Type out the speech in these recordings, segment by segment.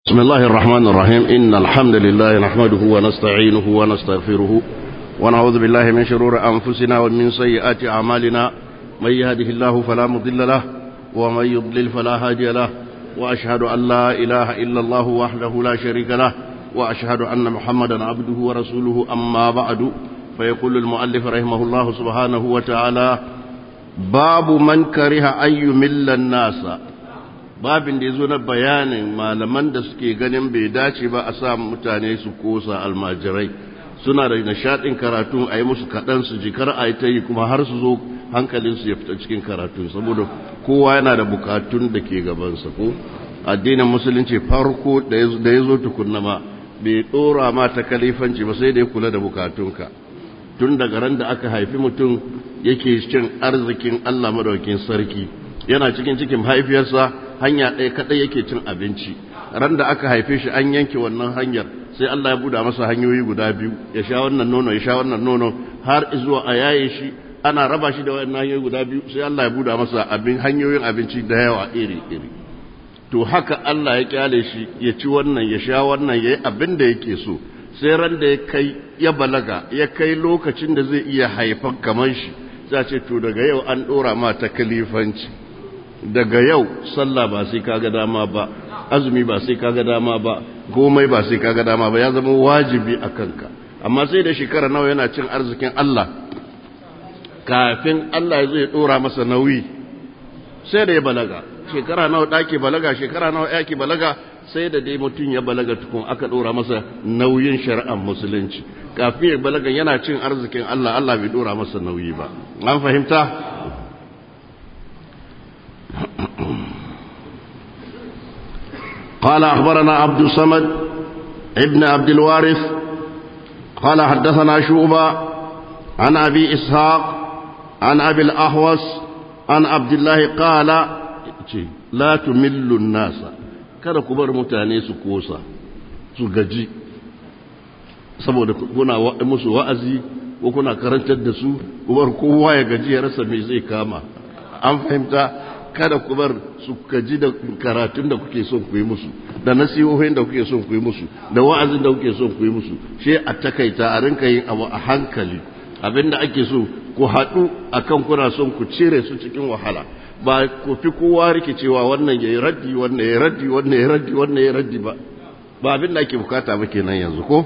بسم الله الرحمن الرحيم إن الحمد لله نحمده ونستعينه ونستغفره ونعوذ بالله من شرور أنفسنا ومن سيئات أعمالنا من يهده الله فلا مضل له ومن يضلل فلا هادي له وأشهد أن لا إله إلا الله وحده لا شريك له وأشهد أن محمدا عبده ورسوله أما بعد فيقول المؤلف رحمه الله سبحانه وتعالى باب من كره أن يمل الناس babin da ya zo na bayanin malaman da suke ganin bai dace ba a sa mutane su kosa almajirai suna da nishaɗin karatu a yi musu kaɗan su jikar a yi ta yi kuma har su zo hankalinsu ya fita cikin karatu saboda kowa yana da bukatun da ke gabansa ko addinin musulunci farko da ya zo tukunna ma bai ɗora ma ta kalifanci ba sai da ya kula da bukatunka tun daga ran da aka haifi mutum yake cin arzikin Allah madaukin sarki yana cikin cikin haifiyarsa hanya ɗaya kaɗai yake cin abinci ran da aka haife shi an yanke wannan hanyar sai Allah ya buɗa masa hanyoyi guda biyu ya sha wannan nono ya sha wannan nono har zuwa a yaye shi ana raba shi da wannan hanyoyi guda biyu sai Allah ya buɗa masa abin hanyoyin abinci da yawa iri iri to haka Allah ya kyale shi ya ci wannan ya sha wannan ya yi abin da yake so sai ran da ya kai ya balaga ya kai lokacin da zai iya haifan kamar shi za ce to daga yau an ɗora ma ta kalifanci daga yau sallah ba sai kaga dama ba azumi ba sai kaga dama ba komai ba sai kaga dama ba ya zama wajibi a kanka amma sai da shekara nawa yana cin arzikin Allah kafin Allah ya zai dora masa nauyi sai da ya balaga shekara nawa dake balaga shekara nawa yake balaga sai da dai mutum ya balaga tukun aka dora masa nauyin shari'ar musulunci kafin ya balaga yana cin arzikin Allah Allah bai dora masa nauyi ba an fahimta قال أخبرنا عبد الصمد ابن عبد الوارث قال حدثنا شعبة عن أبي إسحاق عن أبي الأحوص عن عبد الله قال لا تمل الناس kada ku bar mutane su kosa su gaji saboda kuna musu wa'azi ko kuna karantar da su kuma kowa ya gaji ya rasa me zai kama an fahimta kada ku bar su kaji da karatun da kuke son ku yi musu da nasihohin da kuke son ku yi musu da wa'azin da kuke son ku yi musu shi a takaita a rinka yin abu a hankali abinda ake so ku haɗu akan kuna son ku cire su cikin wahala ba ku fi kowa rikicewa wannan ya yi raddi wannan ya raddi wannan ya raddi wannan ya raddi ba ba abin da ake bukata ba kenan yanzu ko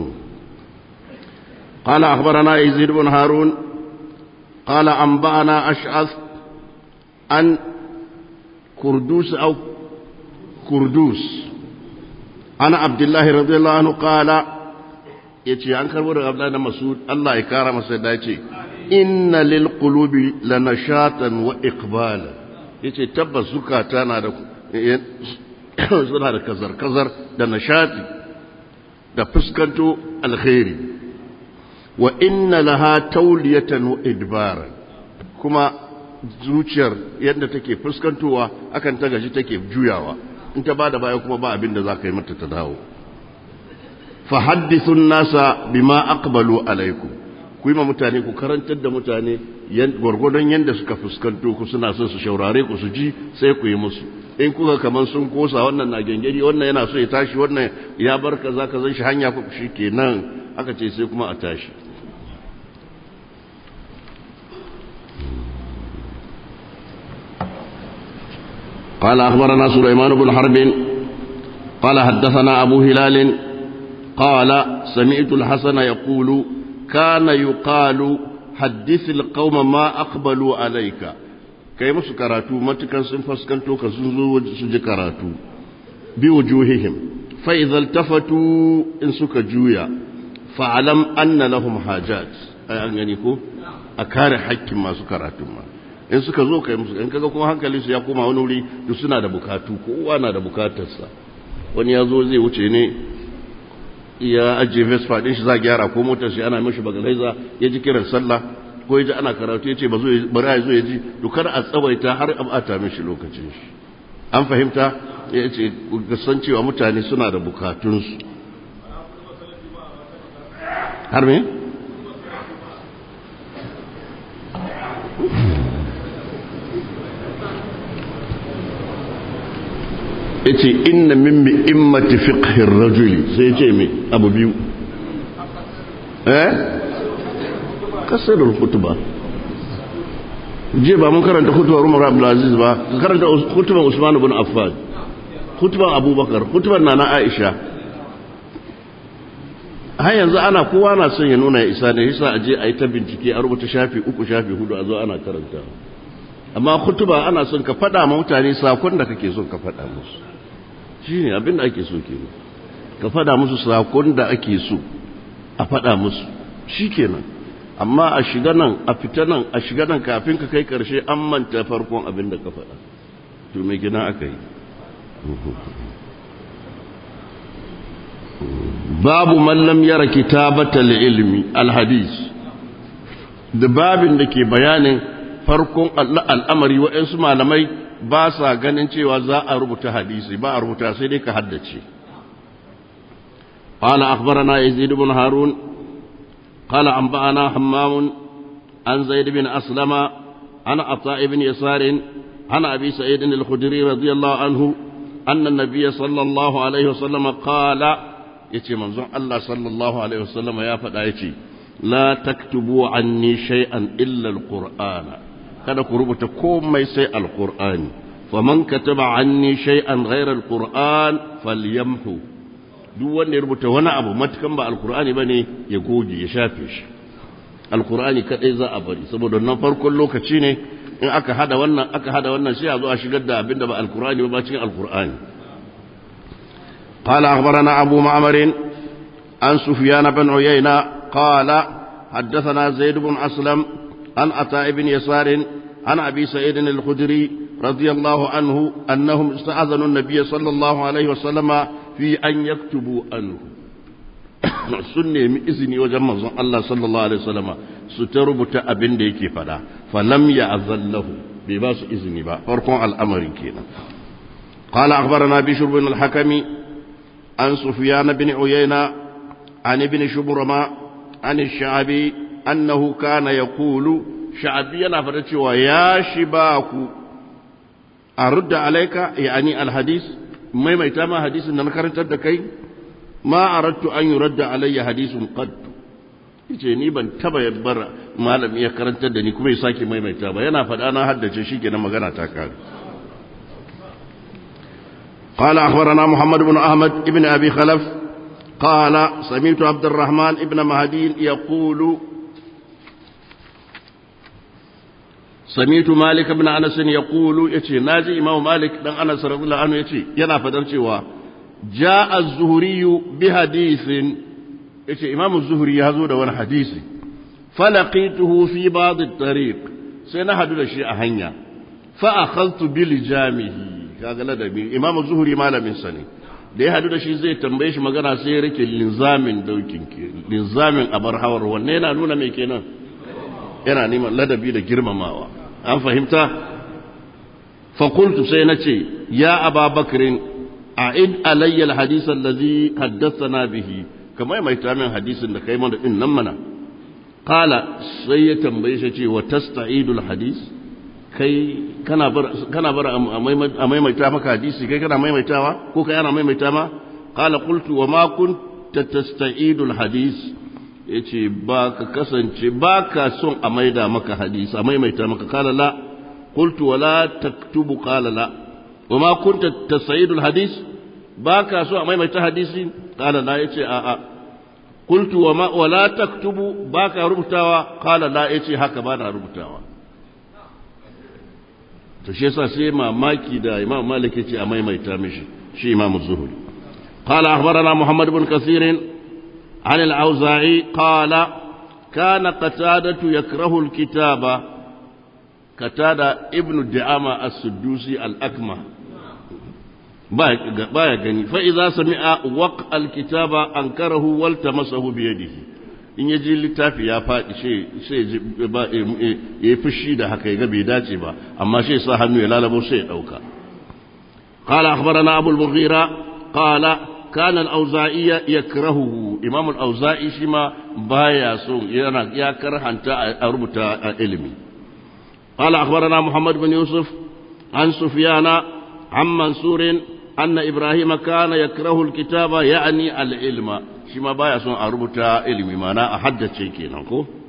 قال أخبرنا يزيد بن هارون قال أنبأنا أشعث عن كردوس أو كردوس أنا عبد الله رضي الله عنه قال يتي عن كربور عبد الله مسعود الله يكرم سيداتي إن للقلوب لنشاطا وإقبالا yace tabbas zukata na da suna da kazar-kazar da nashati da fuskanto alkhairi wa inna laha tauliyatan wa idbaran kuma zuciyar yadda take fuskantowa akan ta gaji take juyawa in ta bada baya kuma ba abin da za ka yi mata ta dawo fa haddithun nasa bima aqbalu alaikum ku yi ma mutane ku karantar da mutane gwargwadon yadda suka fuskanto ku suna son su shaurare ku su ji sai ku yi musu in kuka kaman sun kosa wannan na gengeri wannan yana so ya tashi wannan ya bar kaza ka zan shi hanya ku shi kenan aka ce sai kuma a tashi قال أخبرنا سليمان بن حرب قال حدثنا أبو هلال قال سمعت الحسن يقول كان يقال حدث القوم ما أقبلوا عليك kai musu karatu matukan sun faskanto ka sun zo su ji karatu bi wujuhihim fa idza tafatu in suka juya fa alam anna lahum hajat ai an gani ko a kare haƙƙin masu karatu ma in suka zo kai musu in kaga kuma hankali su ya koma wani wuri duk suna da bukatu kowa na da bukatarsa wani ya zo zai wuce ne ya ajiye vespa din shi za gyara ko motar shi ana mishi bagalaiza ya ji kiran sallah ko ya ji ana karatu ya ce ba zo bari ya zo ya ji dukar a tsawaita har a bata mishi lokacin shi an fahimta ya ce san cewa mutane suna da bukatunsu har me? yace inna min mi'immati fiqhir rajuli sai yace me abu biyu eh kasarul khutba je ba mun karanta khutbar Umar Abdul Aziz ba karanta khutbar Usman ibn Affan khutbar Abubakar khutbar Nana Aisha har yanzu ana kowa na son ya nuna ya isa ne yasa aje a yi ta bincike a rubuta shafi uku shafi hudu a zo ana karanta amma khutba ana son ka faɗa ma mutane sakon da kake son ka faɗa musu shine abin da ake so kenan ka faɗa musu sakon da ake so a faɗa musu shikenan amma a shiga nan a fita nan a shiga nan kafin ka kai karshe an manta farkon abin da ka faɗa to me gina aka yi babu mallam yara kitabatal ilmi alhadis da babin da ke bayanin farkon al'amari waɗansu malamai ba sa ganin cewa za a rubuta hadisi ba a rubuta sai dai ka haddace قال أخبرنا يزيد بن هارون قال أنبأنا حمام عن زيد بن أسلم عن عطاء بن يسار عن أبي سعيد الخدري رضي الله عنه أن النبي صلى الله عليه وسلم قال يتي منظر الله صلى الله عليه وسلم يا فدايتي لا تكتبوا عني شيئا إلا القرآن kada ku rubuta komai sai alqur'ani faman kataba anni shay'an ghayra alqur'an falyamhu duk wanda ya rubuta wani abu matukan ba alqur'ani bane ya goge ya shafe shi alqur'ani kadai za a bari saboda nan farkon lokaci ne in aka hada wannan aka hada wannan sai a zo a shigar da abinda ba alqur'ani ba cikin alqur'ani قال أخبرنا أبو معمر عن سفيان بن عيينة قال حدثنا زيد بن أسلم عن عطاء بن يسار عن أبي سعيد الخدري رضي الله عنه أنهم استأذنوا النبي صلى الله عليه وسلم في أن يكتبوا عنه sunne mi izini wajen manzon Allah sallallahu alaihi wasallama su ta rubuta abin da yake fada falam ya azallahu bai ba su izini ba farkon al'amarin kenan قال أخبرنا بشر بن الحكم عن سفيان بن عيينة عن ابن شبرمة عن الشعبي أنه كان يقول شعبي نفرت ويا شباك أرد عليك يعني الحديث ما يتما حديث أن نكرت الدكي ما أردت أن يرد علي حديث قد yace ni ban taba yabbar malami ya karantar da ni kuma ya sake maimaita ba yana faɗa na haddace shi kenan magana ta kare قال أخبرنا محمد بن أحمد بن أبي خلف قال سمعت عبد الرحمن بن مهدي يقول سمعت مالك بن أنس يقول يتي ناجي إمام مالك بن أنس رضي الله عنه يتي ينا فدرتي جاء الزهري بحديث يتي إمام الزهري هذا وان حديث فلقيته في بعض الطريق سنحدد الشيء هنيا فأخذت بلجامه kaga ladabi imamu zuhuri malamin sa ne da ya hadu da shi zai tambaye shi magana sai ya rike linzamin daukin ke linzamin abar hawar wanne yana nuna mai kenan yana neman ladabi da girmamawa an fahimta fakultu sai na ce ya aba bakirin a'id alayya alhadith alladhi haddathana bihi kamar mai tamin hadisin da kai mana din nan mana qala sai ya tambaye shi ce wa tasta'idul hadith kai kana bar kana bar a maimaita maka hadisi kai kana maimaitawa ko kai ana maimaita ma qala qultu wa ma kunta tasta'idu alhadis yace ba ka kasance ba ka son a maida maka hadisi a maimaita maka qala la qultu wa la taktubu qala la wa ma kunta tasta'idu alhadis ba ka so a maimaita hadisi qala la yace a a qultu wa ma wa la taktubu ba ka rubutawa qala la yace haka ba na rubutawa to shi yasa sai mamaki da imam malik yace a maimaita mishi shi imam zuhri qala akhbarana muhammad ibn kathir عن الأوزاعي قال كان قتادة يكره الكتابة قتادة ابن الدعامة السدوسي الأكمة بايا غني فإذا سمع وقع الكتابة أنكره والتمسه بيده in ya ji littafi ya faɗi sai ya yi fushi da haka ya ga bai dace ba amma sai sa hannu ya lalabo sai ya ɗauka قال أخبرنا أبو المغيرة قال كان الأوزائي يكرهه إمام الأوزائي شما بايا سوء يا كره أنت أربط علمي قال أخبرنا محمد بن يوسف عن سفيان عن منصور أن إبراهيم كان يكره الكتاب يعني العلم شما بايا سن أربطا علمي معناه أحدث شيء كينا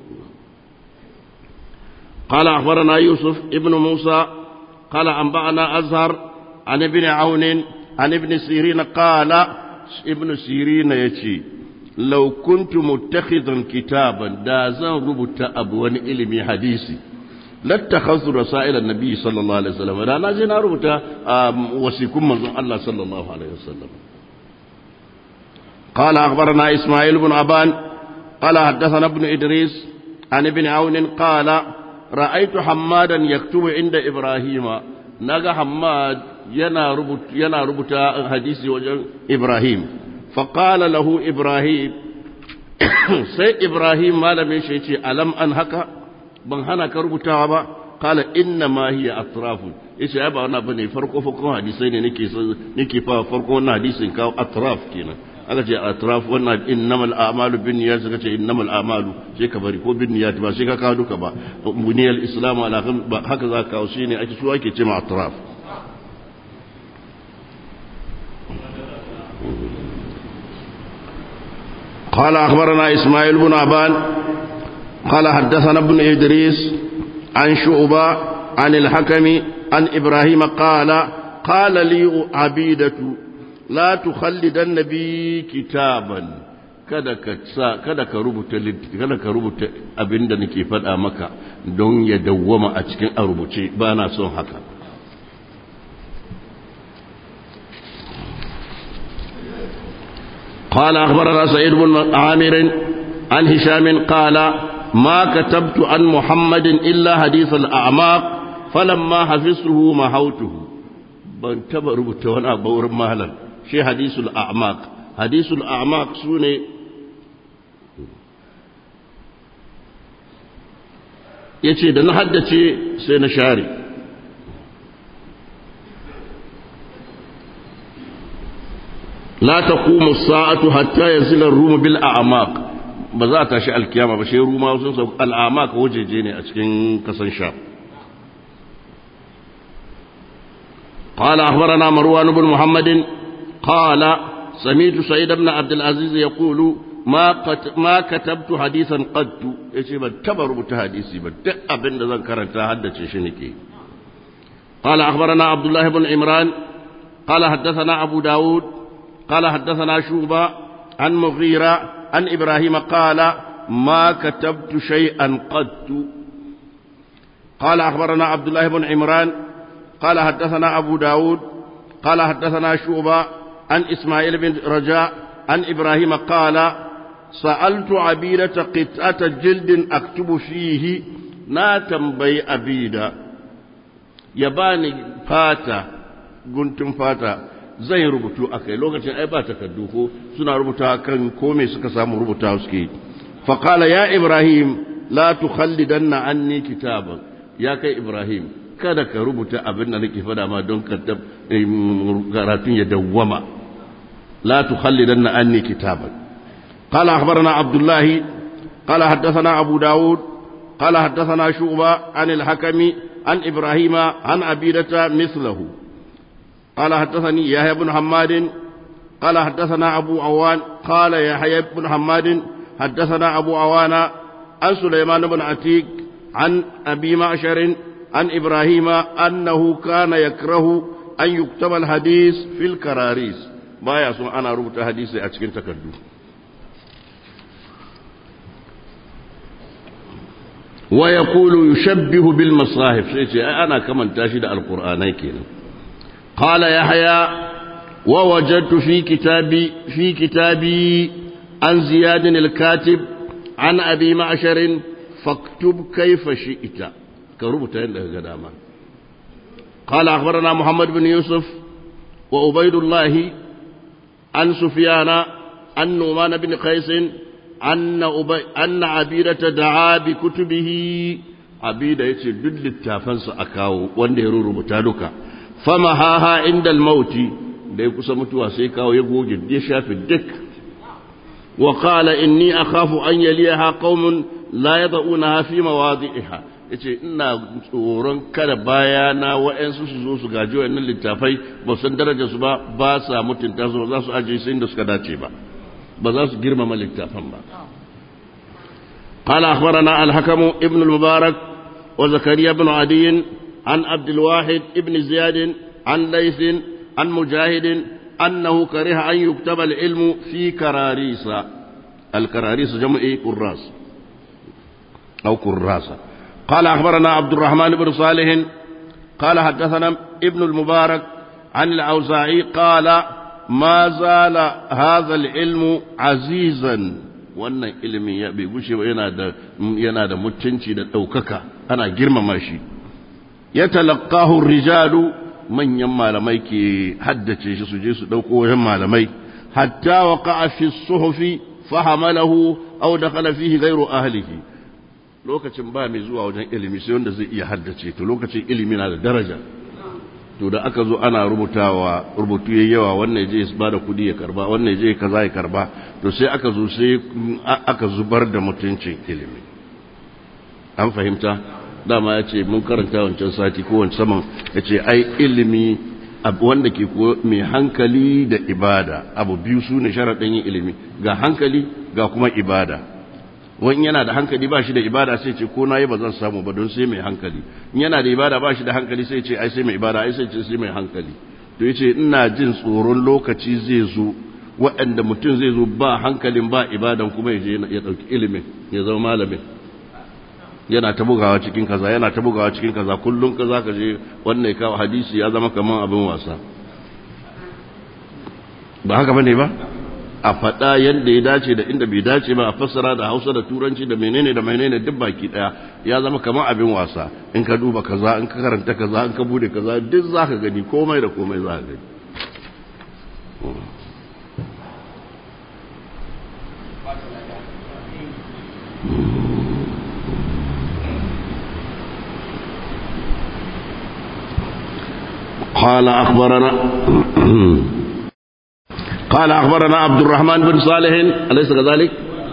قال أخبرنا يوسف ابن موسى قال أنبأنا أزهر عن ابن عون عن ابن سيرين قال ابن سيرين يتي لو كنت متخذا كتابا دازا ربط أبوان علمي حديثي لاتخذت رسائل النبي صلى الله عليه وسلم لا نازل ربط وسيكون من الله صلى الله عليه وسلم قال أخبرنا إسماعيل بن أبان قال حدثنا ابن إدريس عن ابن عون قال رأيت حمادا يكتب عند إبراهيم نجا حماد ينا ربط ينا ربط حديث وجه إبراهيم فقال له إبراهيم سي إبراهيم ما لم يشيء ألم أنهك ban hana ka rubutawa ba kala inna ma hiya atrafu yace ai ba wannan bane farko farkon hadisai ne nake nake fa farko wannan hadisin kawo atraf kenan aka ce atraf wannan innamal a'malu binniyat suka ce innamal a'malu sai ka bari ko binniyat ba sai ka kawo duka ba buniyal islamu ala haka za ka kawo shine ake su ake ce ma atraf قال أخبرنا إسماعيل بن أبان قال حدثنا ابن إدريس عن شعبة عن الحكم عن إبراهيم قال قال لي عبيدة لا تخلدن بي كتابا kada ka sa kada ka rubuta kada ka rubuta abinda nake faɗa maka don ya dawwama a cikin a rubuce ba na son haka قال أخبرنا سعيد بن عامر عن هشام قال ما كتبت عن محمد إلا حديث الأعماق فلما حفظته محوته ban taba rubuta wani abu wurin mahalar shi hadisul a'maq hadisul a'maq su ne ya ce da na haddace sai na share la taqumu as-sa'atu hatta yanzila ar-rum bil a'maq ba za ta shi alkiyama ba shi ruma sun sau al'amaq wajeje ne a cikin kasan sha قال أخبرنا مروان بن محمد قال سمعت سعيد بن عبد العزيز يقول ما قت ما كتبت حديثا قد يجي بتبر بتحديثي بت أبن ذن كرنت حدث شنكي قال أخبرنا عبد الله بن عمران قال حدثنا أبو داود قال حدثنا شوبة عن مغيرة عن إبراهيم قال ما كتبت شيئا قد قال أخبرنا عبد الله بن عمران قال حدثنا أبو داود قال حدثنا شوبة عن إسماعيل بن رجاء عن إبراهيم قال سألت عبيدة قطعة جلد أكتب فيه نا تنبي أبيدة يباني فاتا guntun fata zai rubutu a kai lokacin ai ba takardu ko suna rubuta kan ko me suka samu rubuta suke faqala ya ibrahim la tukhallidanna anni kitaban ya kai ibrahim kada ka rubuta abin da nake fada ma don karatun ya dawwama la tukhallidanna anni kitaban qala akhbarana abdullahi qala haddathana abu daud qala haddathana shu'ba an al-hakami an ibrahima an abidata mithlahu قال حدثني يحيى بن حماد قال حدثنا أبو عوان قال يحيى بن حماد حدثنا أبو عوان عن سليمان بن عتيق عن أبي معشر عن إبراهيم أنه كان يكره أن يكتب الحديث في الكراريس ما يسمع أنا ربط حديث أتكين تكدو ويقول يشبه بالمصاحف أنا كمن تاشد القرآن كينا قال يحيى ووجدت في كتابي في كتابي عن زياد الكاتب عن أبي معشر فاكتب كيف شئت كربت عندك قداما قال أخبرنا محمد بن يوسف وأبيد الله عن سفيان عن نعمان بن قيس أن أبي أن عبيدة دعا بكتبه عبيدة يتي دل التافنس أكاو وانده ربطا لك فمهاها عند الموت da ya kusa mutuwa sai kawo ya goge ya shafi duk wa qala inni akhafu an yaliha qaumun la yad'unaha fi mawadi'iha yace ina tsoron kada baya na wa'ansu su zo su gaji wa'annan littafai ba san darajar su ba ba sa mutunta su ba za su aje su inda suka dace ba ba za su girmama littafan ba قال أخبرنا الحكم ابن المبارك وزكريا بن عدي عن عبد الواحد ابن زياد عن ليث عن مجاهد أنه كره أن يكتب العلم في كراريس الكراريس جمع كراس أو كراسة قال أخبرنا عبد الرحمن بن صالح قال حدثنا ابن المبارك عن الأوزاعي قال ما زال هذا العلم عزيزا wannan ilimin ya bai gushe ba yana da yana da mutunci da ɗaukaka ana girmama shi ya talaqahu rijalu manyan malamai ke haddace shi su je su ɗauko wajen malamai hatta waqa'a fi suhufi fahamalahu aw dakhala fihi ghayru ahlihi lokacin ba mai zuwa wajen ilimi sai wanda zai iya haddace to lokacin ilimi na da daraja to da aka zo ana rubutawa rubutu yayi yawa wannan je ya bada kudi ya karba wannan je kaza ya karba to sai aka zo sai aka zubar da mutuncin ilimi an fahimta dama ya ce mun karanta wancan sati ko wancan saman ya ce ai ilimi wanda ke mai hankali da ibada abu biyu su ne sharaɗin yin ilimi ga hankali ga kuma ibada wani yana da hankali ba shi da ibada sai ce ko na yi ba zan samu ba don sai mai hankali yana da ibada ba shi da hankali sai ce ai sai mai ibada ai sai ce sai mai hankali to ya ce ina jin tsoron lokaci zai zo waɗanda mutum zai zo ba hankalin ba ibadan kuma ya je ya ɗauki ilimin ya zama malamin yana ta bugawa cikin kaza yana ta bugawa cikin kaza kullum ka za ka je wannan kawo hadisi ya zama kamar abin wasa ba haka bane ba a faɗa yadda ya dace da inda bai dace ba a fassara da hausa da turanci da menene da menene duk baki ɗaya ya zama kamar abin wasa in ka duba kaza in ka karanta kaza in ka bude kaza duk za ka gani komai da komai za ka gani قال أخبرنا قال أخبرنا عبد الرحمن بن صالح أليس كذلك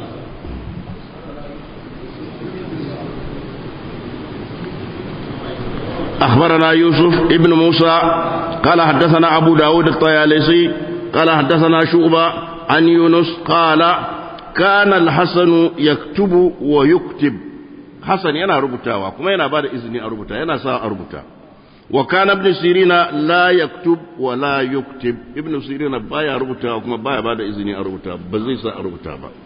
أخبرنا يوسف ابن موسى قال حدثنا أبو داود الطيالسي قال حدثنا شعبة عن يونس قال كان الحسن يكتب ويكتب حسن ينا ربطا وكما ينا بعد إذن أربطا ينا سا أربطا وكان ابن سيرين لا يكتب ولا يكتب ابن سيرين بايا ربطا وكما بايا بعد إذن أربطا بزيسا أربطا با.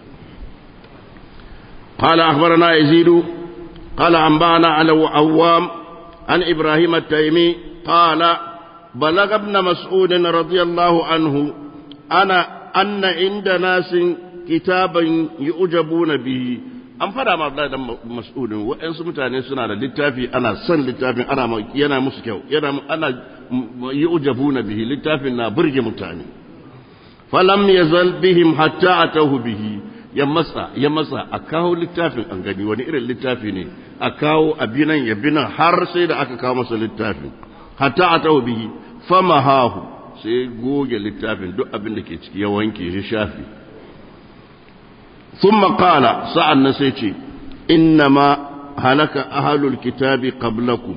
قال أخبرنا يزيد قال أنبانا على عوام عن إبراهيم التيمي قال بلغ ابن مسعود رضي الله عنه أنا أن عند ناس كتابا يؤجبون به an fada ma Abdullahi dan Mas'udin wa'ansu mutane suna da littafi ana son littafin ana yana musu kyau yana ana yu'jabuna bihi littafin na burge mutane falam yazal bihim hatta atahu bihi ya masa ya masa a kawo littafin an gani wani irin littafi ne a kawo abinan ya binan har sai da aka kawo masa littafin hatta atahu bihi famahahu sai goge littafin duk abin da ke ciki ya wanke shi shafi ثم قال سأل نسيتي إنما هلك أهل الكتاب قبلكم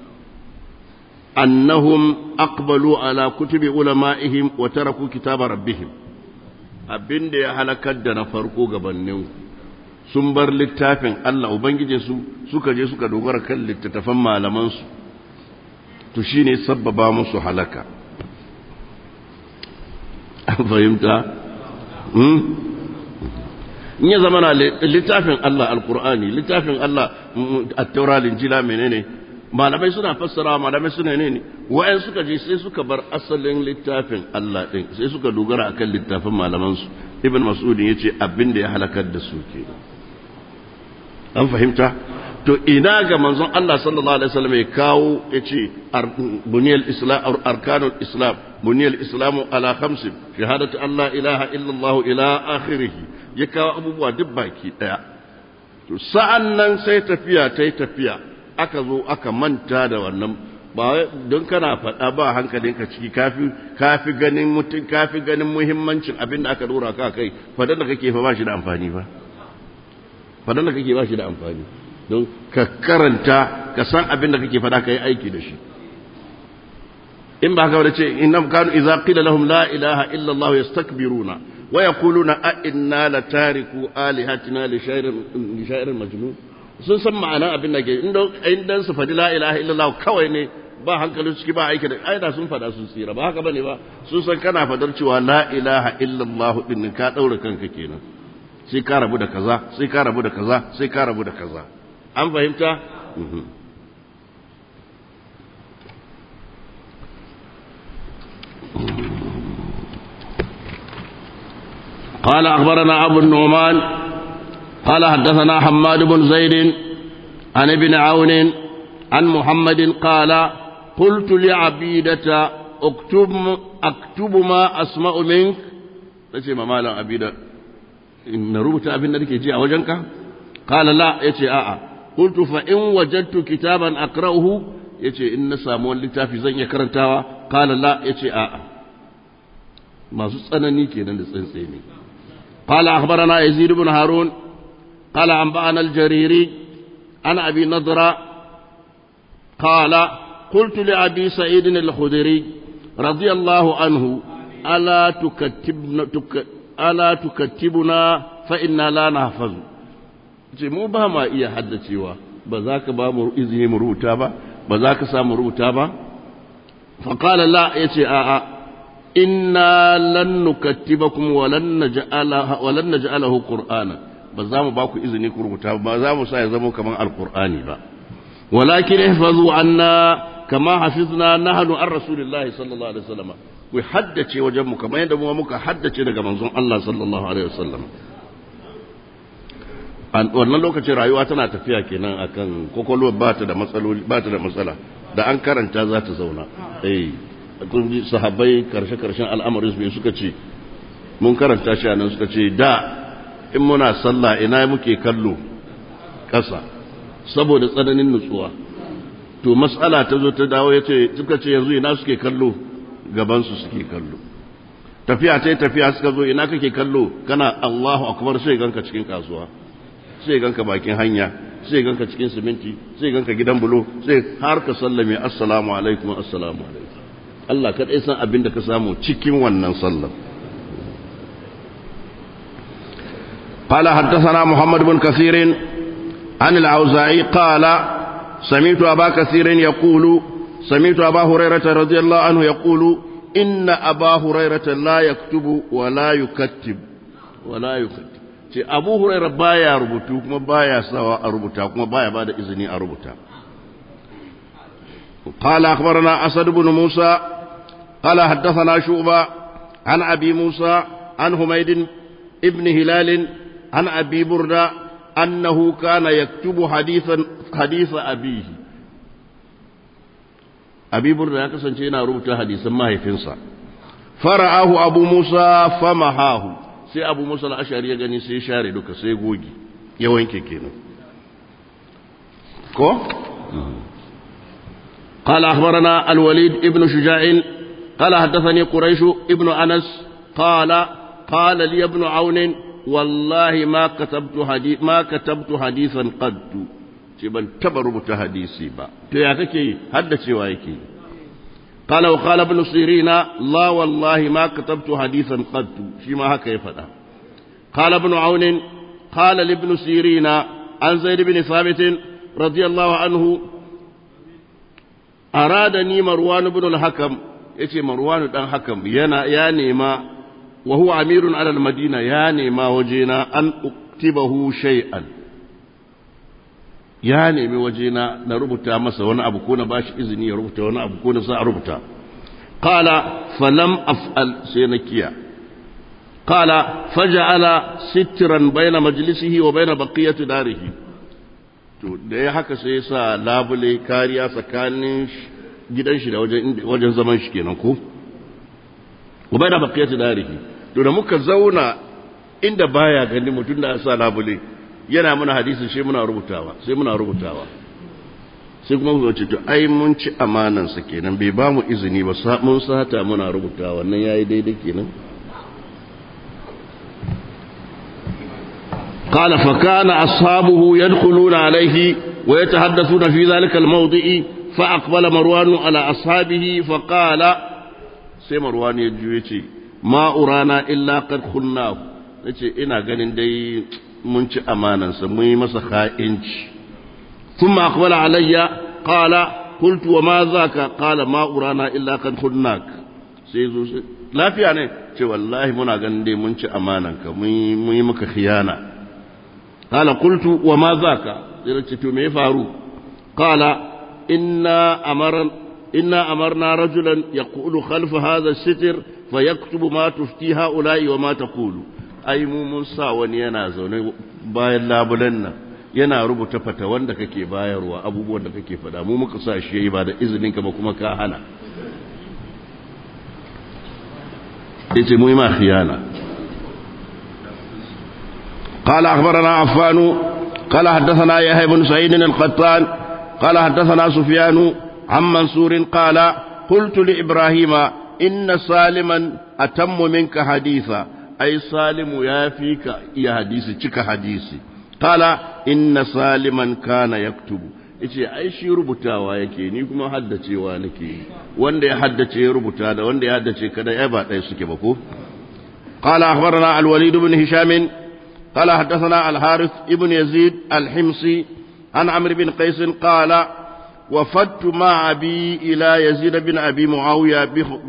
أنهم أقبلوا على كتب علمائهم وتركوا كتاب ربهم abin da ya halakar da na farko gabanin sun bar littafin Allah Ubangiji su suka je suka dogara kan littattafan malamansu to shine sabbaba musu halaka an fahimta? in ya zama na littafin Allah alkur'ani littafin Allah attaura linjila menene malamai suna fassara malamai suna ne ne wa'yan suka je sai suka bar asalin littafin Allah din sai suka dogara akan littafin malamansu ibn mas'ud yace abin da ya halakar da su ke an fahimta to ina ga manzon Allah sallallahu alaihi wasallam ya kawo yace buniyal islam arkanul islam buniyal islamu ala khamsin shahadatu an la ilaha illallah ila akhirih ya kawo abubuwa duk baki ɗaya to sa'an nan sai tafiya ta yi tafiya aka zo aka manta da wannan ba don kana faɗa ba hankalinka ciki kafi kafi ganin mutum kafi ganin muhimmancin abin da aka dora ka kai fadan da kake fa ba shi da amfani ba fadan da kake ba shi da amfani don ka karanta ka san abin da kake faɗa ka yi aiki da shi in ba ka ce innam kanu idza qila lahum la ilaha illa allah yastakbiruna wa yaquluna a inna la tariku alihatina li sha'irin li sha'irin majnun sun san ma'anar abin da ke inda su faɗi la ilaha illa allah kawai ne ba hankali ciki ba aiki da aida sun faɗa sun tsira ba haka bane ba sun san kana fadar cewa la ilaha illa allah din ka daura kanka kenan sai ka rabu da kaza sai ka rabu da kaza sai ka rabu da kaza an fahimta قال أخبرنا أبو النعمان قال حدثنا حماد بن زيد عن ابن عون عن محمد قال قلت لعبيدة اكتب, أكتب ما أسمع منك تشي ما مالا عبيدة إن ربط أبن نريك يجي أوجنك قال لا يتي آآ قلت فإن وجدت كتابا أقرأه يتي إن سامون لتافي زن يكرنتاوا قال لا يتي آآ ما سسأنني كينا لسنسيني قال أخبرنا يزيد بن هارون قال أنبأنا الجريري عن أبي نضرة قال قلت لأبي سعيد الخدري رضي الله عنه ألا تكتبنا, تك ألا تكتبنا فإنا لا نحفظ ce mu ba ma iya haddacewa ba za ka ba mu izini mu rubuta ba ba za ka samu rubuta ba faƙala la ya ce a'a inna lan nukattibakum wa lan naj'alahu qur'ana ba za mu ba ku izini ku rubuta ba za mu sa ya zama kaman alqur'ani ba walakin ihfazu anna kama hafizna nahnu an rasulillahi sallallahu alaihi wasallam ku haddace wajen mu kamar yadda mu muka haddace daga manzon Allah sallallahu alaihi wasallam wannan lokacin rayuwa tana tafiya kenan akan kokolwa ba ta da matsaloli ba ta da matsala da an karanta za ta zauna eh kun ji sahabbai karshe karshen al'amarin su suka ce mun karanta shi anan suka ce da in muna sallah ina muke kallo ƙasa saboda tsananin nutsuwa to mas'ala ta zo ta dawo yace suka ce yanzu ina suke kallo gaban su suke kallo tafiya ta tafiya suka zo ina kake kallo kana Allahu akbar sai ganka cikin kasuwa sai ganka bakin hanya sai ganka cikin siminti sai ganka gidan bulo sai har ka sallame assalamu alaikum assalamu alaikum Allah kadai san abin da ka samu cikin wannan sallar قال حدثنا محمد بن كثير عن الأوزاعي قال سمعت أبا كثير يقول سمعت أبا هريرة رضي الله عنه يقول إن أبا هريرة لا يكتب ولا يكتب ولا يكتب ce abu huraira baya rubutu kuma baya sawa a rubuta kuma baya bada izini a rubuta قال أخبرنا أسد بن موسى قال حدثنا شعبة عن أبي موسى عن حميد ابن هلال عن أبي بردة أنه كان يكتب حديثا حديث أبيه أبي بردة يكسن شينا ربط حديثا ما هي فنسا فرآه أبو موسى فمحاه sai abu musa al'ashari ya gani sai share duka sai gogi ya wanke kenan ko? قال أخبرنا الوليد ابن شجاع قال حدثني قريش ابن أنس قال قال لي ابن عون والله ما كتبت حديث ما كتبت حديثا قد ban taba rubuta hadisi ba to ya kake haddacewa yake قال وقال ابن سيرين لا والله ما كتبت حديثا قد فيما هكا يفدا قال ابن عون قال لابن سيرين عن زيد بن ثابت رضي الله عنه أرادني مروان بن الحكم يتي مروان بن الحكم ينا يا نيما وهو أمير على المدينة يا نيما وجينا أن أكتبه شيئا ya nemi wajena na rubuta masa wani abu ko na bashi izini ya rubuta wani abu ko na sa a rubuta qala falam af'al sai na kiya qala faja'ala sitran bayna majlisihi wa bayna baqiyati darihi to da ya haka sai ya sa labule kariya tsakanin gidan shi da wajen wajen zaman shi kenan ko wa bayna baqiyati darihi to da muka zauna inda baya gani mutum da sa labule yana muna hadisin sai muna rubutawa sai muna rubutawa sai kuma mu ce to ai mun ci amanan sa kenan bai ba mu izini ba mun sata muna rubutawa wannan yayi daidai kenan قال فكان أصحابه يدخلون عليه ويتحدثون في ذلك الموضع فأقبل مروان على أصحابه فقال سي مروان يجويتي ما أرانا إلا قد خلناه yace ina ganin dai mun ci amanansa mun yi masa kha'inci thumma aqbala alayya qala qultu wa ma zaka qala ma urana illa qad khunnak sai zo lafiya ne ce wallahi muna ganin dai mun ci amananka mun yi maka khiyana qala qultu wa ma zaka sai ce to me ya faru qala inna amara inna amarna rajulan yaqulu khalfa hadha as-sitr fayaktubu ma tufti ha'ula'i wa ma taqulu ai mu mun sa wani yana zaune bayan labulan nan yana rubuta fata wanda kake bayarwa abubuwan da kake faɗa mu muka sa shi yayi ba da izinin ka ba kuma ka hana yace mu yi ma khiyana قال أخبرنا عفان قال حدثنا يحيى بن سعيد القطان قال حدثنا سفيان عن منصور قال قلت لإبراهيم إن سالما أتم منك حديثا أي سالم يا فيك يا حديثي تك حديثي قال إن سالما كان يكتب yace ai shi rubutawa yake ni kuma haddacewa nake wanda ya haddace ya rubuta da wanda ya haddace kada ya ba ɗaya suke ba ko qala akhbarana al-walid ibn hisham qala haddathana al-harith ibn yazid al-himsi an amr bin qais qala وفدت مع أبي إلى يزيد بن أبي معاوية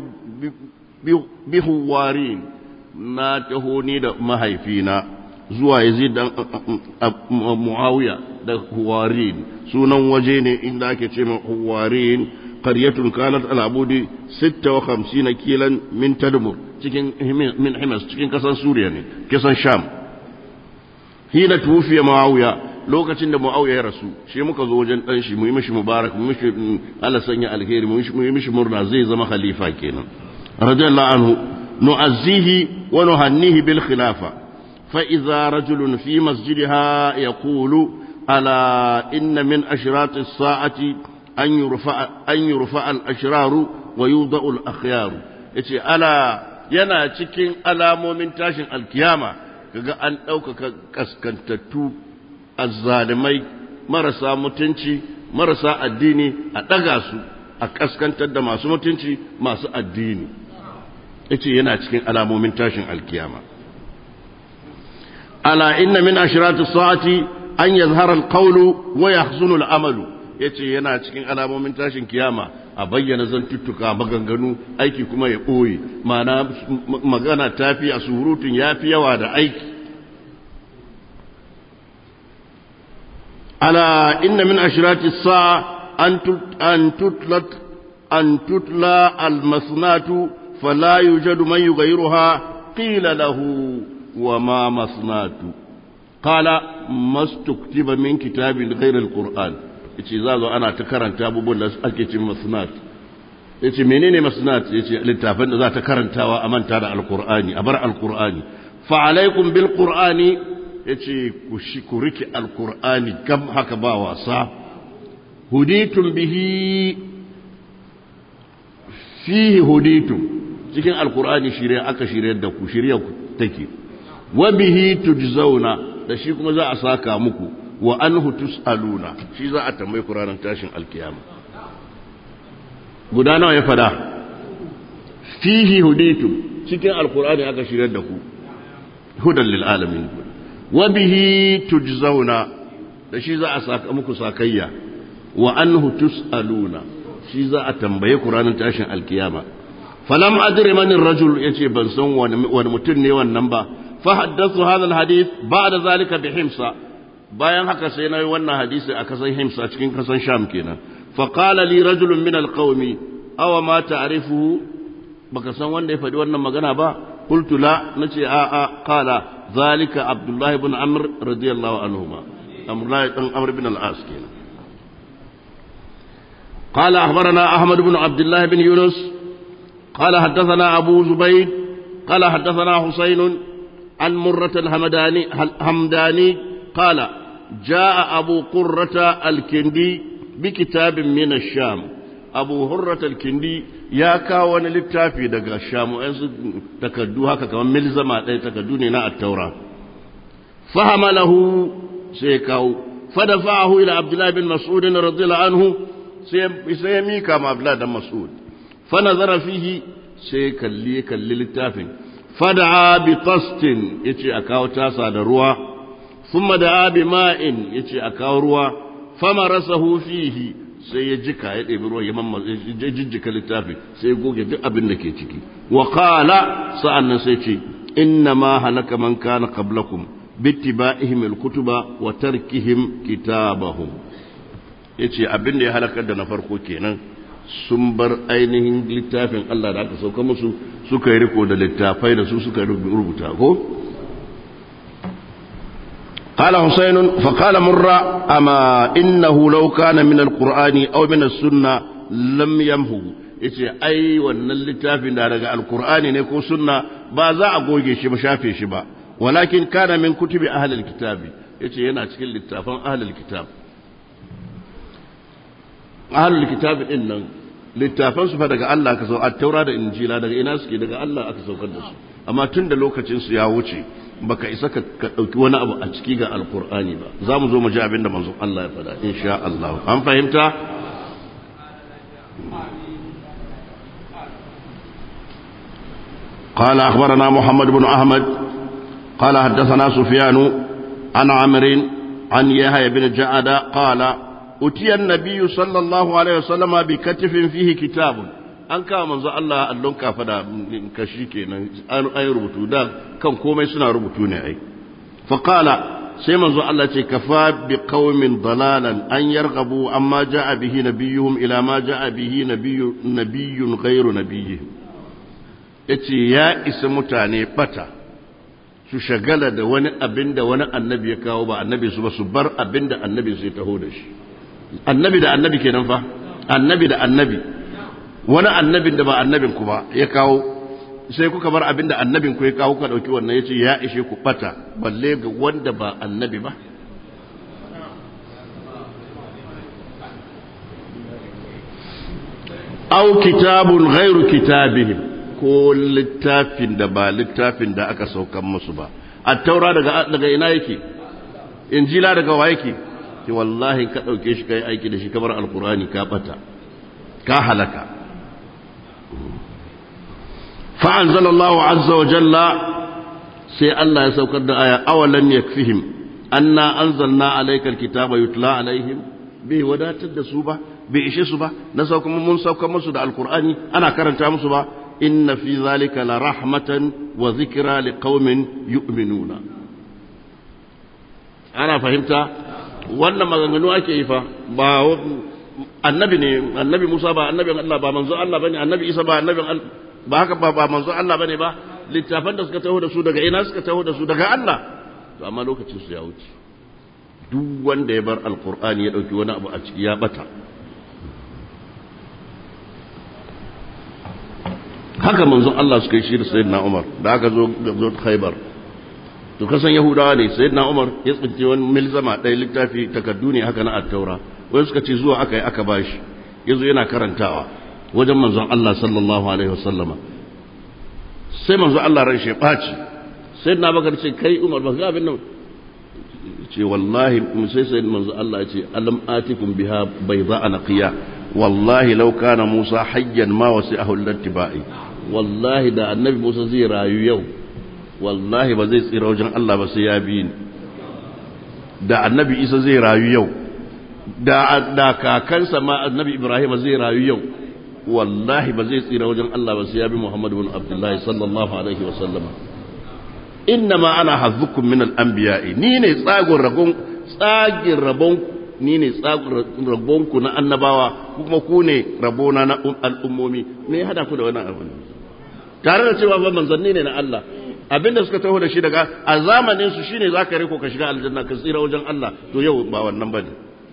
بخوارين na taho ni da mahaifina zuwa yazid da muawiya da huwarin sunan waje ne inda ake ce huwarin qaryatun kanat al-abudi 56 kilan min tadmur cikin min himas cikin kasan suriya ne kasan sham hina tufiya muawiya lokacin da muawiya ya rasu shi muka zo wajen dan shi mu yi mishi mubarak mu mishi Allah sanya alheri mu yi mishi murna zai zama khalifa kenan radiyallahu anhu نعزيه ونهنيه بالخلافة فإذا رجل في مسجدها يقول ألا إن من أشراط الساعة أن يرفع, أن يرفع الأشرار ويوضع الأخيار يتي ألا yana cikin alamomin tashin alkiyama kaga an ɗaukaka kaskantattu azzalimai marasa mutunci marasa addini a ɗaga su a kaskantar da masu mutunci masu addini yace yana cikin alamomin tashin alkiyama ala inna min ashrati sa'ati an yazhara alqawlu wa yahzunu al'amalu yace yana cikin alamomin tashin kiyama a bayyana zantuttuka maganganu aiki kuma ya ɓoye ma'ana magana tafi a surutun yafi yawa da aiki ala inna min ashrati sa'a an tutlat an tutla al-masnatu فلا يوجد من يغيرها قيل له وما مصنات قال ما استكتب من كتاب غير القرآن yace za zo ana ta karanta abubuwan da ake cin masnat yace menene masnat yace littafin da za ta karantawa a manta da alqur'ani a bar alqur'ani fa alaikum bil qur'ani yace ku shi ku riki alqur'ani kam haka ba wasa huditum bihi fihi huditum cikin alkur'ani shirya aka shirya da ku shirya ku take wa bihi tujzauna da shi kuma za a saka muku wa anhu tusaluna shi za a tambayi ku ranar tashin alkiyama guda nawa ya fada fihi huditum cikin alkur'ani aka shirya da ku hudan lil alamin wa bihi tujzauna da shi za a saka muku sakayya wa anhu tusaluna shi za a tambaye ku ranar tashin alkiyama falam adri man rajul yace ban san wani mutum ne wannan ba fa haddathu hadha alhadith ba'da zalika bi himsa bayan haka sai nayi wannan hadisi a kasan himsa cikin kasan sham kenan fa qala li rajulun min alqawmi aw ma ta'rifuhu baka san wanda ya faɗi wannan magana ba qultu la nace a a qala zalika abdullah ibn amr radiyallahu anhuma amrullah ibn amr ibn al-as kenan قال أخبرنا أحمد بن عبد الله بن يونس قال حدثنا أبو زبيد قال حدثنا حسين عن مرة الهمداني همداني قال جاء أبو قرة الكندي بكتاب من الشام أبو هرة الكندي يا كاون للتافي دقى الشام تكدوها كمان ملزمة تكدوني نا التوراة fahamalahu sai kawo fadafa'ahu ila abdullahi bin mas'ud radiyallahu anhu sai ya mika ma abdullahi dan mas'ud fa nazara fihi sai kalli kalli littafin fada'a bi qastin yace a kawo tasa da ruwa thumma da'a bi ma'in yace a kawo ruwa famarasahu fihi sai ya jika ya ɗebi ruwa ya mamma ya jijjika littafin sai ya goge duk abin da ke ciki wa qala sa'annan sai ce inna ma halaka man kana qablakum bittiba'ihim alkutuba wa tarkihim kitabahum yace abin da ya halakar da na farko kenan sun bar ainihin littafin Allah da aka sauka musu suka yi riko da littafai da su suka rubuta ko قال حسين فقال مرة أما إنه لو كان من القرآن أو من السنة لم يمهو yace ai wannan littafin da daga alkur'ani ne ko sunna ba za a goge shi ba shafe shi ba walakin kana min kutubi ahlil kitabi yace yana cikin littafan ahlil kitab ahlul kitab din nan littafan su fa daga Allah aka sau at-taura da injila daga ina suke daga Allah aka saukar da su amma tun da lokacin su ya wuce baka isa ka dauki wani abu a ciki ga alkur'ani ba za mu zo mu ji abin da manzon Allah ya faɗa insha Allah an fahimta قال أخبرنا محمد بن أحمد قال حدثنا سفيان عن عمرو عن يحيى بن جعد قال أتي النبي صلى الله عليه وسلم بكتف فيه كتاب an kawo manzo Allah allon kafa da kashi kenan an ayi rubutu da kan komai suna rubutu ne ai fa qala sai manzo Allah ce kafa bi qaumin dalalan an yarghabu amma jaa bihi nabiyuhum ila ma jaa bihi nabiyyu nabiyyun ghayru nabiyyihim yace ya isa mutane bata su shagala da wani abin da wani annabi ya kawo ba annabi su ba su bar abin da annabi sai taho da shi annabi da annabi kenan fa annabi da annabi wani annabin da ba annabin ku ba ya kawo sai kuka bar abin da annabin ku ya kawo ka dauki wannan yace ya ishe ku bata balle ga wanda ba annabi ba aw kitabun ghairu kitabihim ko littafin da ba littafin da aka saukan musu ba at-taura daga daga ina yake injila daga wa yake ki wallahi ka dauke shi kai aiki da shi kamar alqur'ani ka bata ka halaka fa anzalallahu azza wa jalla sai Allah ya saukar da aya awalan yakfihim anna anzalna alayka alkitaba yutla alaihim bai wadatar da su ba bai ishe su ba na sauka mun sauka musu da alqur'ani ana karanta musu ba inna fi zalika la rahmatan wa zikra liqaumin yu'minuna ana fahimta wannan maganganu ake yi fa ba annabi ne annabi Musa ba annabin Allah ba manzo Allah bane annabi Isa ba annabin ba haka ba ba manzo Allah bane ba littafan da suka taho da su daga ina suka taho da su daga Allah to amma lokacin su ya wuce duk wanda ya bar alqur'ani ya dauki wani abu a ciki ya bata haka manzon Allah suka yi shi da sayyidina Umar da aka zo zo Khaybar to kasan Yahudawa ne sayyidina Umar ya tsince wani milzama ɗaya littafi takaddu ne haka na at-Taura wai suka ce zuwa aka yi aka bashi yazo yana karantawa wajen manzon Allah sallallahu alaihi wasallama sai manzon Allah ran shi ɓaci sayyidina Bakar ce kai Umar ba ga abin nan ce wallahi sai sai manzo Allah ya ce alam atikum biha bayda anaqiya wallahi law kana Musa hayyan ma wasi'ahu al-ittiba'i wallahi da annabi Musa zai rayu yau wallahi ba zai tsira wajen Allah ba sai ya bi ni da annabi Isa zai rayu yau da da kakansa ma annabi Ibrahim zai rayu yau wallahi ba zai tsira wajen Allah ba sai ya bi Muhammad ibn Abdullah sallallahu alaihi wa sallama innama ana hazzukum min al-anbiya'i ni ne tsagon ragon tsagin rabon ni ne tsagon rabon ku na annabawa kuma ku ne rabona na al'ummomi me hada ku da wannan abin tare da cewa ba manzanni ne na Allah abinda suka taho da shi daga a zamanin su shine zaka riko ka shiga aljanna ka tsira wajen Allah to yau ba wannan bane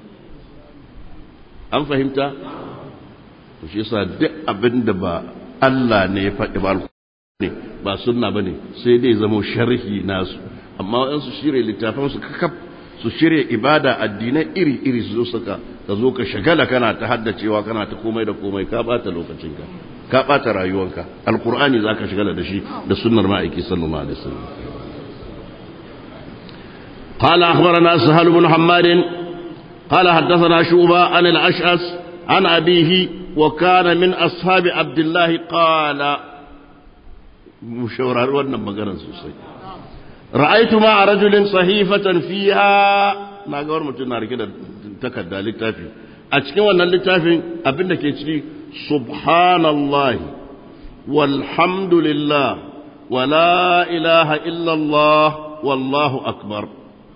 an fahimta to shi yasa duk abinda ba Allah ne ya faɗi ba ne ba sunna ba ne sai dai zama sharhi nasu amma waɗansu shirya littafan su kakaf su shirya ibada addinai iri-iri su zo saka ka zo ka shagala kana ta haddacewa kana ta komai da komai ka bata lokacinka ka bata rayuwanka alkur'ani za ka shagala da shi da sunnar ma'aiki sallallahu alaihi wasallam قال أخبرنا سهل بن حماد قال حدثنا شوبة عن الأشعث عن أبيه وكان من أصحاب عبد الله قال مشورة وانا مغانا سوسي رأيت مع رجل صحيفة فيها ما قول متنا كده تكدى للتافي أتكي وانا للتافي أبنك يتري سبحان الله والحمد لله ولا إله إلا الله والله أكبر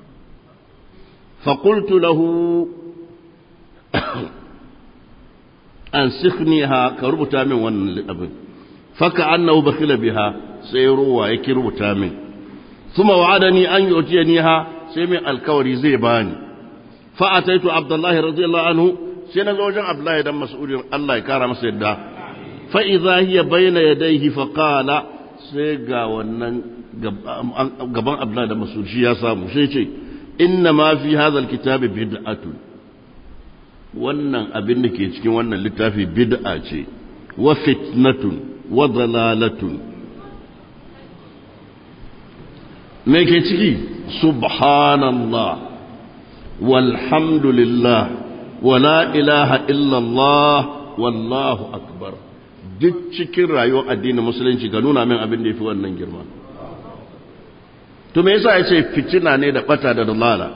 فقلت له أنسخنيها كربتا من ون الأبن فكأنه بخل بها سيروا يكربتا من ثم وعدني أن يؤتينيها سيمي الكوري زيباني فأتيت عبد الله رضي الله عنه سينا زوجا عبد الله دم مسؤول الله يكرم سيدا فإذا هي بين يديه فقال سيغا ونن gaban Abdullah da Masud shi ya samu sai ce inna ma fi hadha alkitabi bid'atun wannan abin da ke cikin wannan littafi bid'a ce wa fitnatun wa dalalatun me ke ciki subhanallah walhamdulillah wala ilaha illallah wallahu akbar duk cikin rayuwar addinin musulunci ga nuna min abin da ya fi wannan girma to me yasa ya ce fitina ne da bata da dalala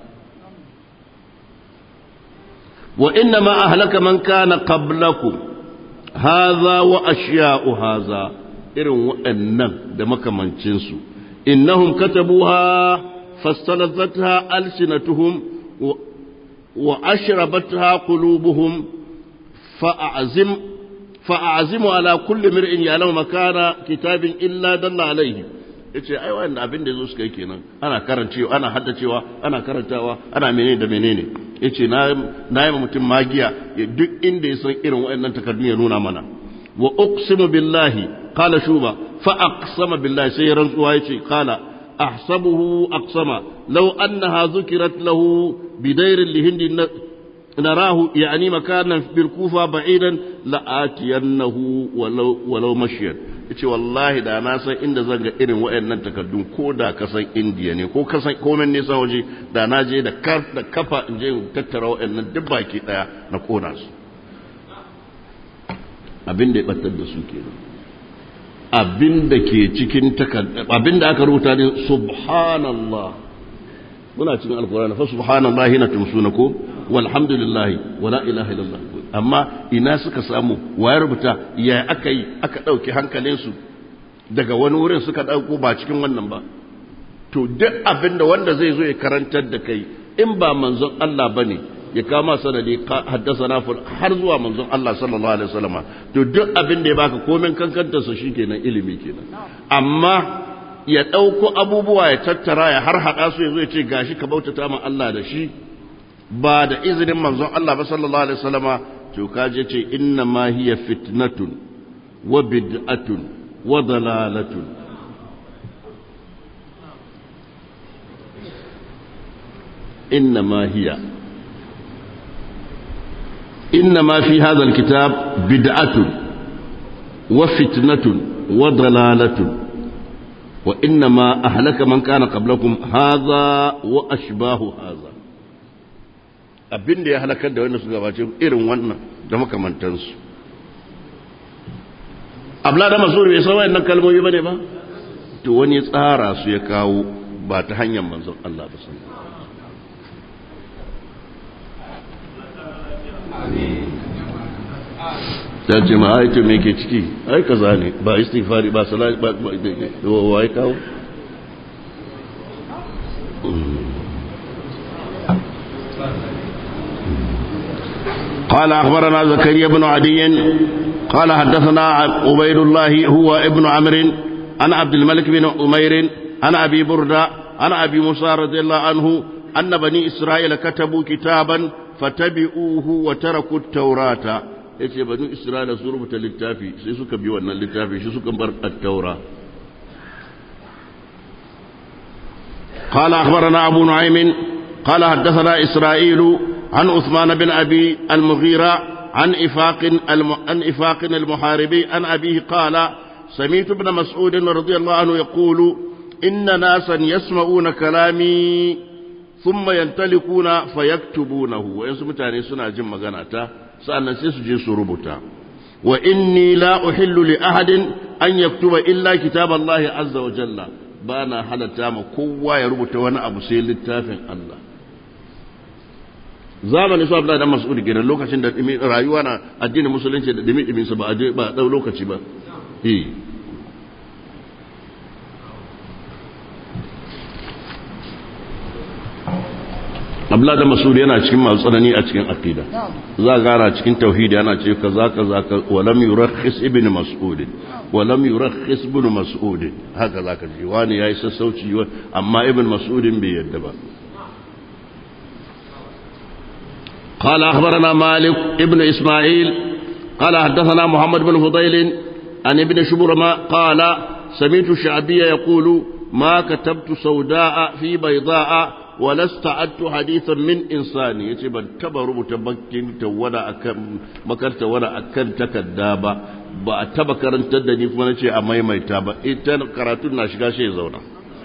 wa inna ma ahlaka man kana qablakum hadha wa ashya'u hadha irin waɗannan da makamancin su innahum katabuha fastalazatha alsinatuhum wa ashrabatha qulubuhum fa'azim fa'azimu ala kulli mir'in ya'lamu makana kitabin illa dalla alayhi yace ai wannan abin da yazo suka yi kenan ana karancewa ana haddacewa ana karantawa ana menene da menene yace na na yi mutum magiya duk inda ya san irin waɗannan takardun ya nuna mana wa uqsimu billahi qala shuba fa aqsama billahi sai rantsuwa yace qala ahsabuhu aqsama law annaha zukirat lahu bidayr lihindi نراه يعني مكانا بالكوفة بعيدا لآتينه ولو, ولو مشيا yace wallahi da na san inda zan ga irin waɗannan takardun ko da ka san indiya ne ko ka san komen nisa waje da na je da da kafa in je tattara waɗannan duk baki ɗaya na kona su abin da ya battar da su kenan abin da ke cikin takardun abin da aka rubuta ne subhanallah muna cikin alkur'ani fa subhanallah hina tumsuna ko walhamdulillah wala ilaha illallah amma ina suka samu waye rubuta ya aka yi aka ɗauki hankalinsu daga wani wurin suka ɗauko ba cikin wannan ba to duk abin da wanda zai zo ya karantar da kai in ba manzon Allah ba ne ya kama sanadi haddasa na har zuwa manzon Allah sallallahu alaihi wasallama to duk abin da ya baka komen kankantarsa shi kenan ilimi kenan amma ya ɗauko abubuwa ya tattara ya har haɗa su ya zo ya ce gashi ka bautata ma Allah da shi ba da izinin manzon Allah ba sallallahu alaihi wasallama to kaje ce inna ma hiya fitnatun wa bid'atun wa dalalatun inna ma hiya inna ma fi hadha alkitab bid'atun wa fitnatun wa dalalatun wa inna ma ahlaka man kana qablakum hadha wa ashbahu hadha abin da ya halakar da wanda su gabace irin wannan da makamantansu abla da masu bai san wayannan kalmomi bane ba to wani tsara su ya kawo ba ta hanyar manzon Allah ba san ta ce ma ai me ke ciki ai kaza ne ba istighfari ba salati ba wai kawo قال أخبرنا زكريا بن عدي قال حدثنا عبيد الله هو ابن عمرو عن عبد الملك بن أمير عن أبي بردة عن أبي موسى رضي الله عنه أن بني إسرائيل كتبوا كتابا فتبعوه وتركوا التوراة yace banu isra'ila su rubuta littafi sai suka bi wannan littafi shi suka bar at-taura قال أخبرنا أبو نعيم قال حدثنا إسرائيل عن عثمان بن أبي المغيرة عن إفاق الم... عن إفاق المحاربي عن أبيه قال سمعت ابن مسعود رضي الله عنه يقول إن ناسا يسمعون كلامي thumma yantalikuna fayaktubunahu wayansu mutane suna jin magana ta sa'annan sai su je su rubuta wa inni la uhillu li ahadin an yaktuba illa kitaballahi azza wa jalla bana halatta ma kowa ya rubuta wani abu sai littafin Allah zamanin su Abdullahi dan Mas'ud kenan lokacin da rayuwa na addinin musulunci da dimi dimin sa ba a ba dau lokaci ba eh Abdullahi dan Mas'ud yana cikin masu tsanani a cikin aqida za gara cikin tauhidi yana ce kaza kaza ka walam yurakhis ibn Mas'ud walam yurakhis ibn Mas'ud haka zaka ji wani yayi sassauci amma ibn Mas'ud bai yadda ba قال أخبرنا مالك ابن إسماعيل قال حدثنا محمد بن فضيل عن ابن شبرمة قال سمعت الشعبي يقول ما كتبت سوداء في بيضاء ولا استعدت حديثا من إنسان يتي بان تبا ربط بكين تونا أكم مكر تونا أكن تكدابا ba a taba karantar da ni kuma na ce a maimaita ba ita karatun na shiga shi zauna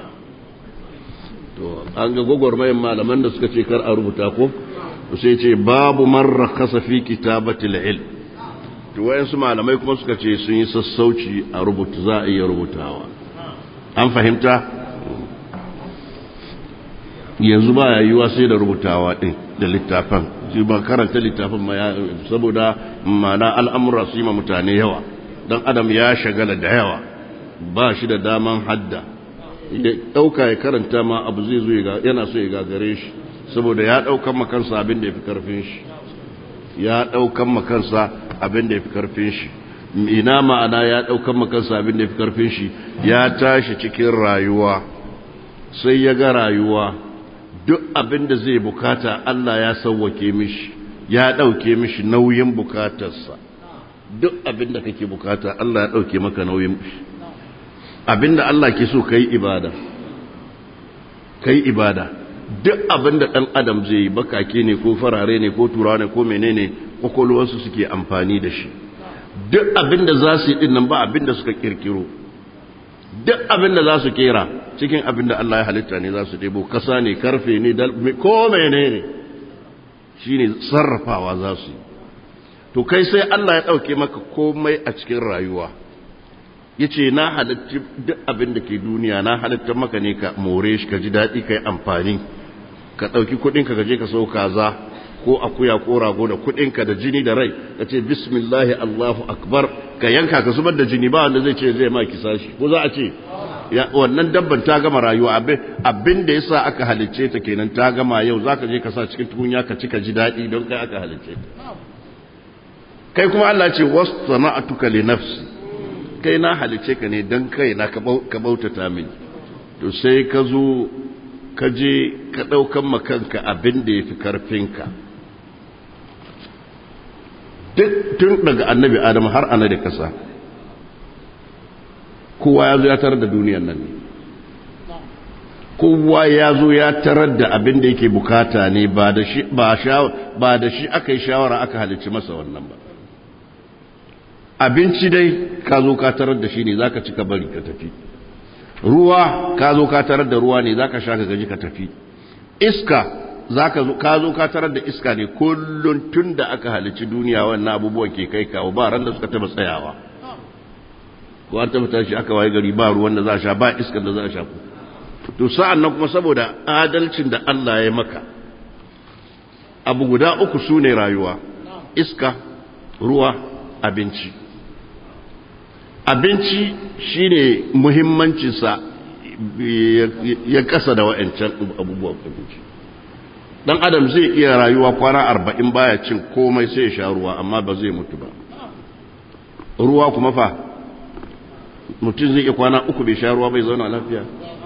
to an ga gwagwarmayin malaman da suka ce kar a rubuta ko sai ce babu marra kasa fi kitabatil ilm to wayansu malamai kuma suka ce sun yi sassauci a rubuta za a iya rubutawa an fahimta yanzu ba ya yiwa sai da rubutawa din da littafan shi ba karanta littafin ma saboda mana al'amura su yi ma mutane yawa dan adam ya shagala da yawa ba shi da daman hadda ya ɗauka ya karanta ma abu zai zo yana so ya gagare shi saboda ya ɗaukan makansa abin da ya fi ƙarfin shi ya ɗaukan makansa abin da ya fi ƙarfin shi ina ma'ana ya ɗaukan makansa abin da ya fi ƙarfin shi ya tashi cikin rayuwa sai ya ga rayuwa duk abin da zai bukata Allah ya sauwake mishi ya ɗauke mishi nauyin bukatarsa duk abin da kake bukata Allah ya ɗauke maka nauyin abin da Allah ke so kai ibada kai ibada duk abin da ɗan adam zai yi bakake ne ko farare ne ko turawa ne ko menene kwakwalwarsu suke amfani da shi duk abin da za su yi ɗin nan ba abin da suka kirkiro duk abin da za su kera cikin abin da Allah ya halitta ne za su ɗebo kasa ne karfe ne ko menene shi ne sarrafawa za su yi to kai sai Allah ya ɗauke maka komai a cikin rayuwa ya ce na halitta duk abin da ke duniya na halitta maka ne ka more shi ka ji daɗi ka yi amfani ka ɗauki kuɗinka ka je ka sau kaza ko akuya ko rago da kuɗinka da jini da rai ka ce bismillahi allahu akbar ka yanka ka zubar da jini ba wanda zai ce zai ma kisa shi ko za a ce wannan dabban ta gama rayuwa abin da yasa aka halicce ta kenan ta gama yau zaka je ka sa cikin tukunya ka ci ka ji daɗi don kai aka halicce ta kai kuma Allah ce wasana'atuka li nafsi kai na halicce ka ne don kai na ka bautata mini to sai ka zo ka je ka ɗaukan makanka abin da ya fi karfinka duk tun daga annabi adam har ana da kasa kowa ya zo ya tarar da duniyan nan ne kowa ya zo ya tarar da abin da yake bukata ne ba da shi ba da shi aka yi shawara aka halicci masa wannan ba abinci dai ka zo ka tarar da shi ne za ka ci ka bari ka tafi ruwa ka zo ka tarar da ruwa ne za ka sha ka gaji ka tafi iska ka zo ka tarar da iska ne kullum tun da aka halici duniya wannan abubuwan ke kai kawo ba ran da suka taba tsayawa ko an taba tashi aka waye gari ba ruwan da za a sha ba iskan da za a sha to sa'an nan kuma saboda adalcin da Allah ya maka abu guda uku su ne rayuwa iska ruwa abinci abinci shine muhimmancinsa ya kasa da wa'ancan abubuwan abinci dan adam zai iya rayuwa kwana arba'in baya cin komai sai ya sha ruwa amma ba zai mutu ba ruwa kuma fa mutum zai iya kwana uku bai sha ruwa bai zauna lafiya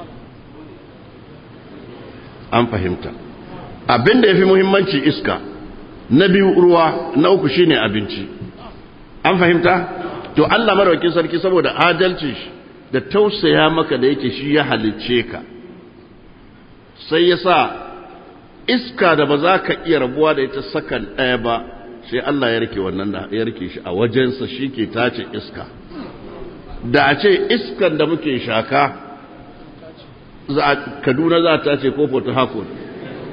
an fahimta abin da ya fi muhimmanci iska na biyu ruwa na uku shine abinci an fahimta to Allah maraukin sarki saboda adalci da tausaya maka da yake shi ya halicce ka sai ya sa iska da ba za ka iya rabuwa da ita sakan ɗaya ba sai Allah ya rike wannan da ya rike shi a wajensa shi ke tace iska da a ce iskan da muke shaka kaduna za ta ce ko port harcourt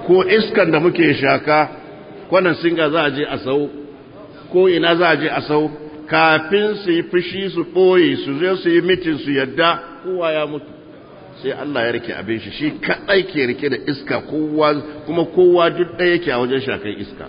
ko iskan da muke shaka kwanan singa za a je a sau ko ina za a je a sau kafin su yi fushi su ɓoye su zo su yi mitin su yadda kowa ya mutu sai Allah ya rike abin shi shi kaɗai ke rike da iska kowa kuma kowa duk ɗaya yake a wajen shakan iska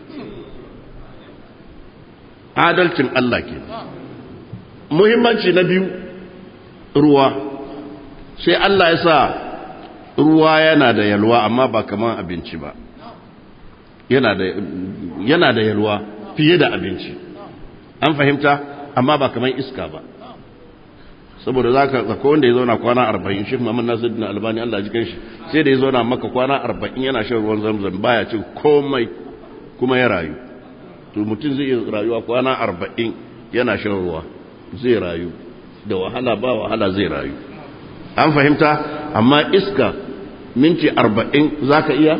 adalcin Allah ke muhimmanci na biyu ruwa sai Allah ya sa ruwa yana da yalwa amma ba kamar abinci ba yana da yana da yalwa fiye da abinci an fahimta amma ba kamar iska ba saboda za ka zaka wanda ya zauna kwana arba'in shi Muhammad Nasiruddin Albani Allah ji shi sai da ya zauna maka kwana arba'in yana shan ruwan zamzam baya cin komai kuma ya rayu to mutum zai iya rayuwa kwana arba'in yana shan ruwa zai rayu da wahala ba wahala zai rayu an fahimta amma iska minti arba'in za ka iya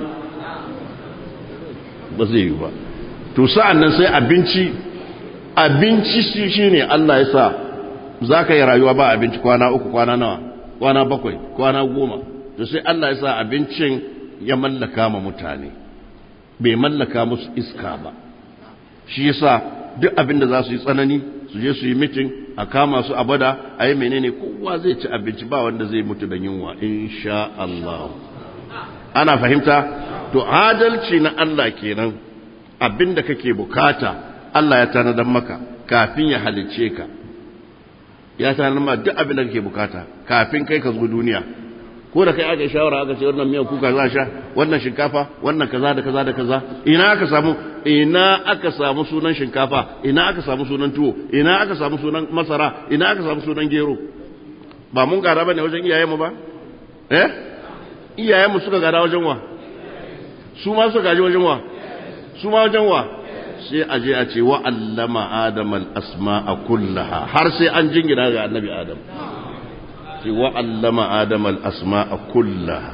ba zai yi ba to sa'an nan sai abinci abinci shi ne Allah ya sa za ka yi rayuwa ba abinci kwana uku kwana nawa kwana bakwai kwana goma to sai Allah ya sa abincin ya mallaka ma mutane bai mallaka musu iska ba shi yasa duk abin da za su yi tsanani su je su yi mitin a kama su a bada a yi menene kowa zai ci abinci ba wanda zai mutu da yunwa insha Allah ana fahimta to adalci na Allah kenan abin da kake bukata Allah ya tanadar maka kafin ya halicce ka ya tanadar ma duk abin da kake bukata kafin kai ka zo duniya ko da kai aka yi shawara aka ce wannan miyan kuka za sha wannan shinkafa wannan kaza da kaza da kaza ina aka samu ina aka samu sunan shinkafa ina aka samu sunan tuwo ina aka samu sunan masara ina aka samu sunan gero ba mun gada bane wajen iyayenmu ba eh iyayenmu suka gada wajen wa su ma suka gaji wajen wa su ma wajen wa sai a je a ce wa allama adam al asma'a kullaha har sai an jingina ga annabi adam ce wa allama adam al asma'a kullaha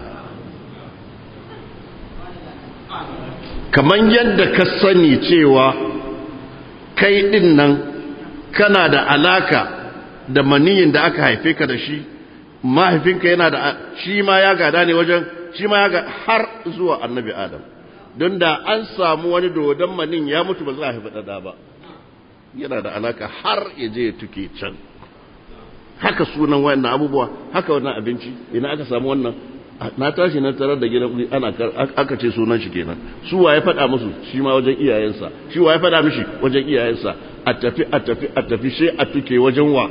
kaman yadda ka sani cewa kai din nan kana da alaka da maniyin da aka haife ka da shi mahaifinka yana da shi ma ya gada ne wajen shi ma ya ga har zuwa annabi adam don da an samu wani dodon manin ya mutu ba za a haifi ɗada ba yana da alaka har ya je ya tuke can haka sunan wayannan abubuwa haka wannan abinci ina aka samu wannan na tashi na tarar da gidan ana aka ce sunan shi kenan su wa ya faɗa musu shi ma wajen iyayensa shi wa ya faɗa mishi wajen iyayensa a tafi a tafi a tafi sai a tuke wajen wa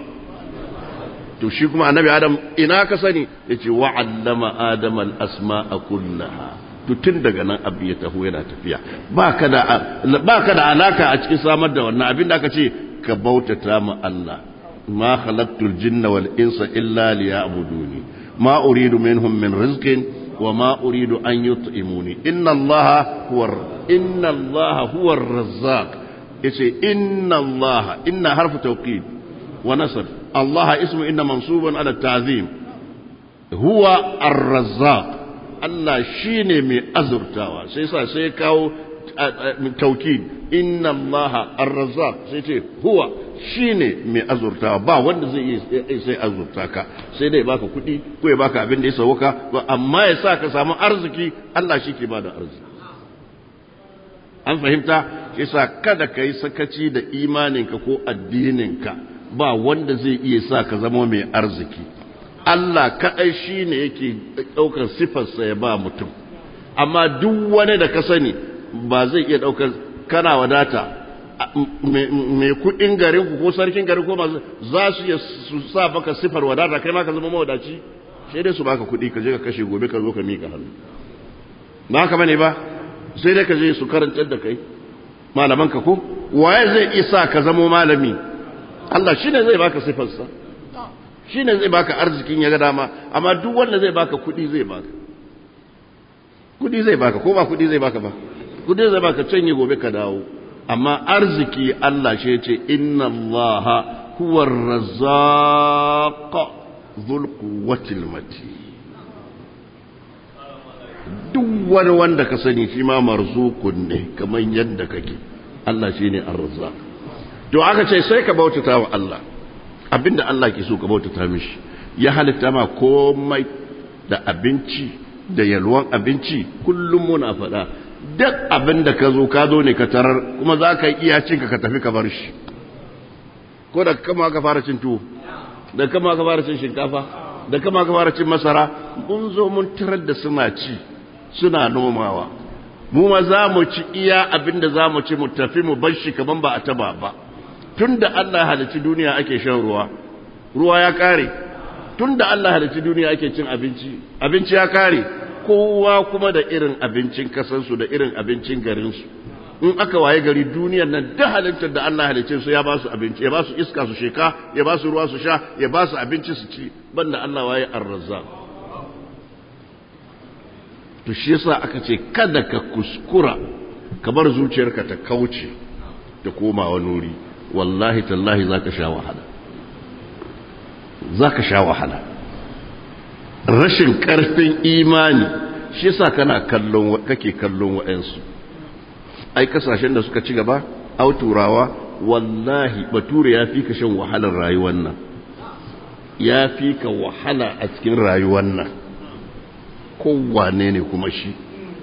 to shi kuma annabi adam ina ka sani yace wa allama adam al asma'a kullaha to tun daga nan abu ya taho yana tafiya ba ka da ba ka da alaka a cikin samar da wannan abin da aka ce ka bautata ma Allah ma khalaqtul jinna wal insa illa liya'buduni ma uridu minhum min rizqin wa ma uridu an yut'imuni inna Allah huwa inna Allah huwa ar-razzaq yace inna Allah inna harfu tawkid wa nasr Allah ismu inna mansubun ala ta'zim huwa ar-razzaq Allah shine mai azurtawa sai sa sai kawo taukid inna Allah ar-razzaq sai ce huwa shine mai azurtawa ba wanda zai yi sai azurta ka sai dai baka kuɗi ko ya baka abin da ya sauka amma ya sa ka samu arziki Allah shi ke bada arziki an fahimta yasa kada ka yi sakaci da imaninka ko addininka ba wanda zai iya sa ka zama mai arziki Allah kaɗai shi ne yake ɗaukar sifarsa ya ba mutum amma duk wani da ka sani ba zai iya ɗaukar kana wadata mai kuɗin garin ku ko sarkin garin ko masu za su iya su sa baka sifar wadata kai ma ka zama mawadaci sai dai su baka kuɗi ka je ka kashe gobe ka zo ka mika hannu ba haka bane ba sai dai ka je su karantar da kai malaman ka ko waye zai iya sa ka zama malami Allah shine zai baka sifarsa shi ne zai baka arzikin ya ga dama amma duk wanda zai baka kudi zai baka kudi zai baka ko ba kudi zai baka ba kudi zai baka canye gobe ka dawo amma arziki Allah shi ce inna Allah huwa ar-razzaq dhul quwwati mati duk wani wanda ka sani shi ma marzukun ne kamar yadda kake Allah shine ar-razzaq to aka ce sai ka bautata wa Allah abinda Allah ke so ka bautata mishi ya halitta ma komai da abinci da yalwan abinci kullum muna faɗa duk abin da ka zo ka zo ne ka tarar kuma za ka iya cinka ka tafi ka bar shi ko da kama ka fara cin tuwo da kama ka fara cin shinkafa da kama ka fara cin masara mun zo mun tarar da suna ci suna nomawa mu ma za mu ci iya abin da za mu ci mu tafi mu bar shi kaman ba a taba ba tun da Allah halicci duniya ake shan ruwa ruwa ya kare tun da Allah halicci duniya ake cin abinci abinci ya kare kowa kuma da irin abincin kasansu da irin abincin garinsu in aka waye gari duniyar nan da halittar da Allah halicce su ya ba su abinci ya ba su iska su sheka ya ba su ruwa su sha ya ba su abinci su ci banda Allah waye arrazza to shi yasa aka ce kada ka kuskura ka bar zuciyarka ta kauce ta koma wani wuri wallahi tallahi zaka sha wahala zaka sha wahala rashin karfin imani shi yasa kana kallon kake kallon wa'ansu ai kasashen da suka ci gaba au turawa wallahi bature ya fi ka shan wahalar rayuwar nan ya fi ka wahala a cikin rayuwar nan kowane ne kuma shi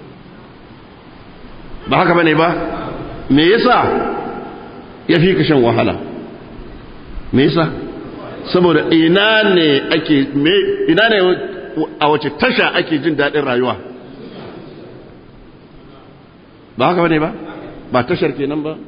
ba haka bane ba me yasa ya fi ka shan wahala me yasa saboda ina ne ake me ina ne a wace tasha ake jin daɗin rayuwa ba haka bane ba ba tashar kenan ba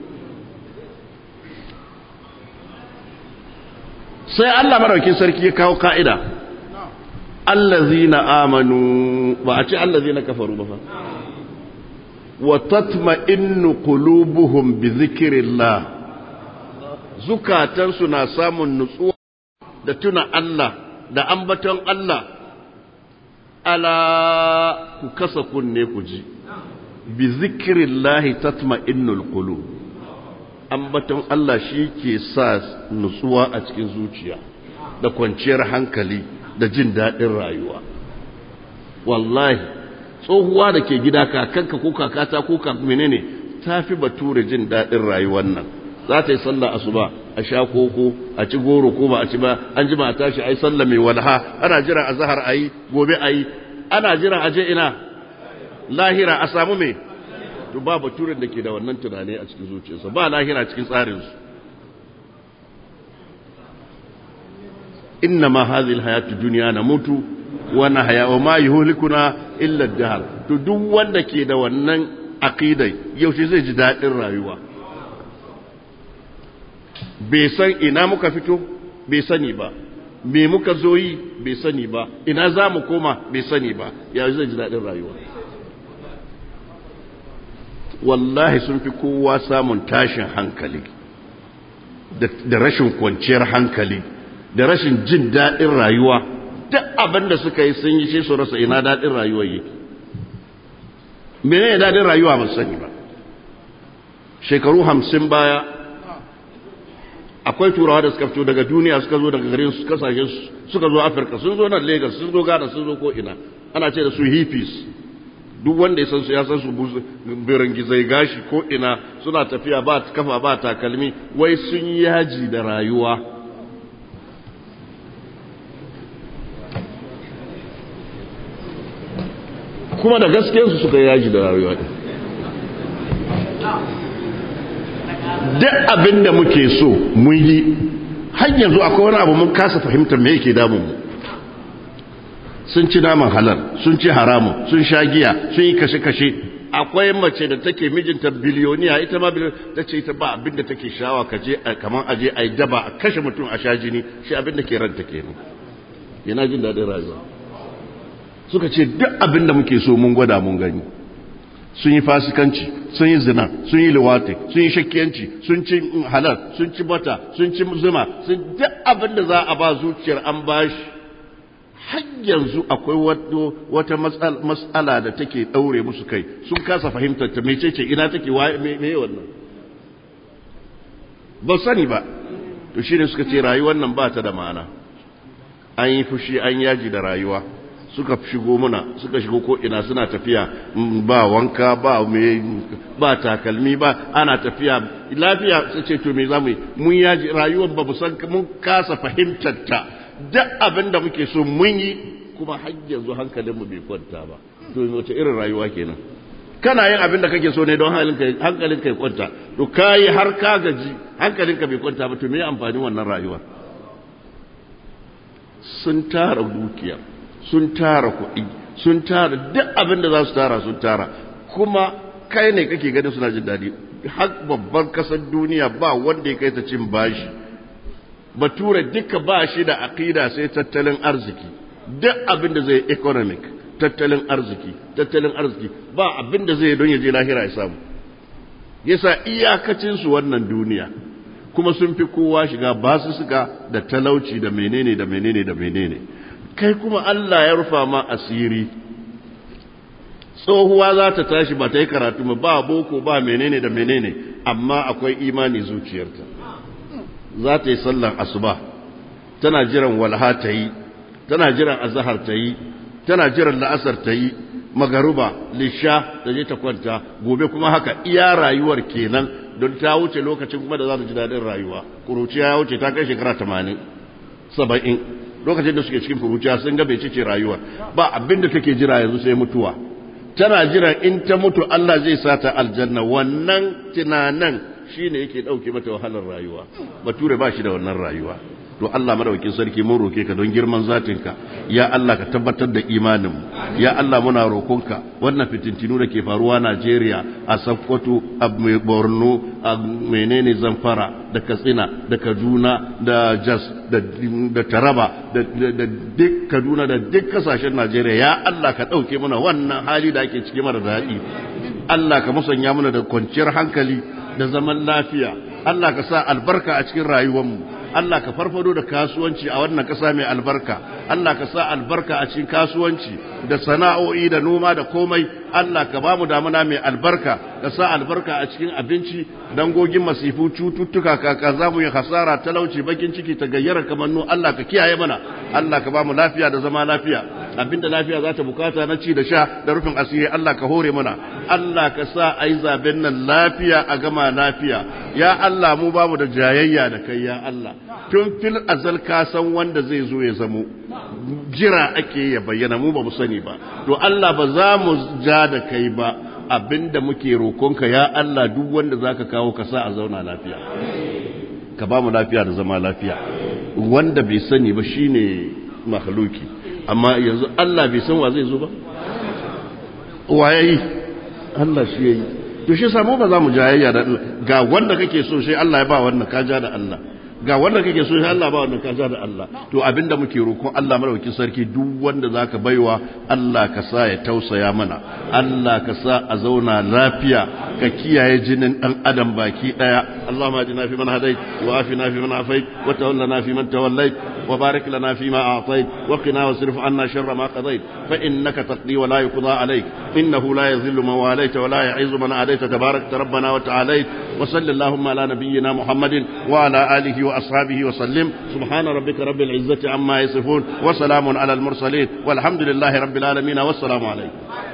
sai Allah maraukin sarki ya kawo ka'ida allazina amanu ba a ce allazina kafaru ba fa wa tatma'innu qulubuhum bi dhikrillah zukatansu na samun nutsuwa da tuna Allah da ambaton Allah ala ku kasa kunne ku ji bi zikrillahi tatma'innul qulub ambaton Allah shi ke sa nutsuwa a cikin zuciya da kwanciyar hankali da jin daɗin rayuwa wallahi tsohuwa da ke gida kakanka ko kakata ko menene ta fi bature jin daɗin rayuwar nan za ta yi sallah asuba a sha koko a ci goro ko ba a ci ba an ji a tashi a yi sallah mai walha ana jira a zahar a yi gobe a yi ana jira a je ina lahira a samu mai to ba baturen da ke da wannan tunani a cikin zuciyarsa ba lahira cikin tsarinsu inna ma hadhihi alhayatu dunya namutu wa nahya wa ma yuhlikuna illa ad-dahr to duk wanda ke da wannan aqidai yaushe zai ji dadin rayuwa bai san ina muka fito bai sani ba me muka zo yi bai sani ba ina za mu koma bai sani ba ya zai ji dadin rayuwa wallahi sun fi kowa samun tashin hankali da rashin kwanciyar hankali da rashin jin daɗin rayuwa duk abin da suka yi sun yi shi su rasa ina daɗin rayuwa yake mene ne daɗin rayuwa ba sani ba shekaru hamsin baya akwai turawa da suka fito daga duniya suka zo daga garin su kasashe suka zo afirka sun zo nan lagos sun zo ghana sun zo ko ina ana ce da su hippies duk wanda ya san su ya san su birangizai gashi ko ina suna tafiya ba kafa ba takalmi wai sun yaji da rayuwa kuma da gaskiyarsu suka yaji da rayuwa duk abin da muke so mun yi har yanzu akwai wani abu mun kasa fahimtar me yake damun mu sun ci naman halal sun ci haramun sun sha giya sun yi kashe-kashe akwai mace da take mijinta biliyoniya ita ma ta ce ita ba abin da take shawa ka je kamar aje a yi daba a kashe mutum a sha jini shi abin da ke ranta kenan yana jin daɗin rayuwa suka ce duk abin da muke so mun gwada mun gani sun yi fasikanci sun yi zina sun yi liwati sun yi shakkiyanci sun ci halal sun ci bata sun ci zuma sun duk abin da za a ba zuciyar an bashi har yanzu akwai wata matsala da take ɗaure musu kai sun kasa fahimtar ta mecece ina take me wannan ba sani ba to shine suka ce rayuwar nan ba ta da ma'ana an yi fushi an yaji da rayuwa suka shigo muna suka shigo ko ina suna tafiya ba wanka ba me ba takalmi ba ana tafiya lafiya sai ce to me zamu yi mun yaji rayuwar ba mu san mun kasa fahimtar ta duk abin da muke so mun yi kuma har yanzu hankalinmu bai kwanta ba to wace irin rayuwa kenan kana yin abin da kake so ne don hankalinka ya kwanta to kayi har ka gaji hankalinka bai kwanta ba to me amfani wannan rayuwa sun tara dukiya sun tara kuɗi sun tara duk abin da za su tara sun tara kuma kai ne kake ganin suna jin daɗi har babban kasar duniya ba wanda ya kai ta cin bashi bature duka ba shi da aƙida sai tattalin arziki duk abin da zai economic tattalin arziki tattalin arziki ba abin da zai don ya je lahira ya samu yasa iyakacin su wannan duniya kuma sun fi kowa shiga basu suka da talauci da menene da menene da menene kai kuma Allah ya rufa ma asiri tsohuwa za ta tashi ba ta yi karatu ba boko ba menene da menene amma akwai imani zuciyarta za ta yi sallan asuba tana jiran walha ta yi tana jiran azahar ta yi tana jiran la'asar ta yi magaruba lisha ta je ta kwanta gobe kuma haka iya rayuwar kenan don ta wuce lokacin kuma da za ta ji daɗin rayuwa kuruciya ya wuce ta kai shekara tamanin saba'in lokacin da suke cikin kuruciya sun ga bai ce rayuwa ba abin da take jira yanzu sai mutuwa tana jiran in ta mutu Allah zai sa ta aljanna wannan tunanan shine yake dauke mata wahalar rayuwa bature ba shi da wannan rayuwa to Allah madaukakin sarki mun roke ka don girman zatinka ya Allah ka tabbatar da imanin mu ya Allah muna rokonka wannan fitintinu da ke faruwa Najeriya a Sokoto a Borno a menene Zamfara da Katsina da Kaduna da Jos da Taraba da duk Kaduna da duk kasashen Najeriya ya Allah ka dauke mana wannan hali da ake ciki mara daɗi Allah ka musanya mana da kwanciyar hankali da zaman lafiya Allah ka sa albarka a cikin rayuwarmu Allah ka farfado da kasuwanci a wannan ƙasa mai albarka Allah ka sa albarka a cikin kasuwanci da sana'o'i da noma da komai Allah ka ba mu damuna mai albarka ka sa albarka a cikin abinci dangogin masifu cututtuka kaka za mu yi hasara talauci bakin ciki ta gayyara kamannu Allah ka kiyaye mana Allah ka ba mu lafiya da zama lafiya abinda lafiya za ta bukata na ci da sha da rufin asiri Allah ka hore mana Allah ka sa a yi zaben nan lafiya a gama lafiya ya Allah mu bamu da jayayya da kai ya Allah tun fil azal ka san wanda zai zo ya zamo jira ake ya bayyana mu ba mu sani ba to Allah ba za mu ja da kai ba abinda muke rokonka ya Allah duk wanda zaka kawo ka sa a zauna lafiya ka ba mu lafiya da zama lafiya wanda bai sani ba shine makhluki amma yanzu Allah bai san wa zai zo ba wa yayi Allah shi yayi to shi samu ba za mu jayayya da ga wanda kake so sai Allah ya ba wannan ka ja da Allah ga wanda kake so sai Allah ba wannan ka ja da Allah to abinda muke roƙon Allah madaukakin sarki duk wanda zaka baiwa Allah ka sa ya tausaya mana Allah ka sa a zauna lafiya ka kiyaye jinin dan adam baki daya Allahumma ajina fi man hadait wa afina fi man afait wa tawallana fi man tawallait wa barik lana fi ma a'tait wa qina wasrif anna sharra ma qadait fa innaka taqdi wa la yuqda alayk innahu la yadhillu man walayta wa la yu'izzu man adayta tabarakta rabbana wa ta'alayt wa sallallahu ala nabiyyina muhammadin wa ala alihi وأصحابه وسلم سبحان ربك رب العزة عما يصفون وسلام على المرسلين والحمد لله رب العالمين والسلام عليكم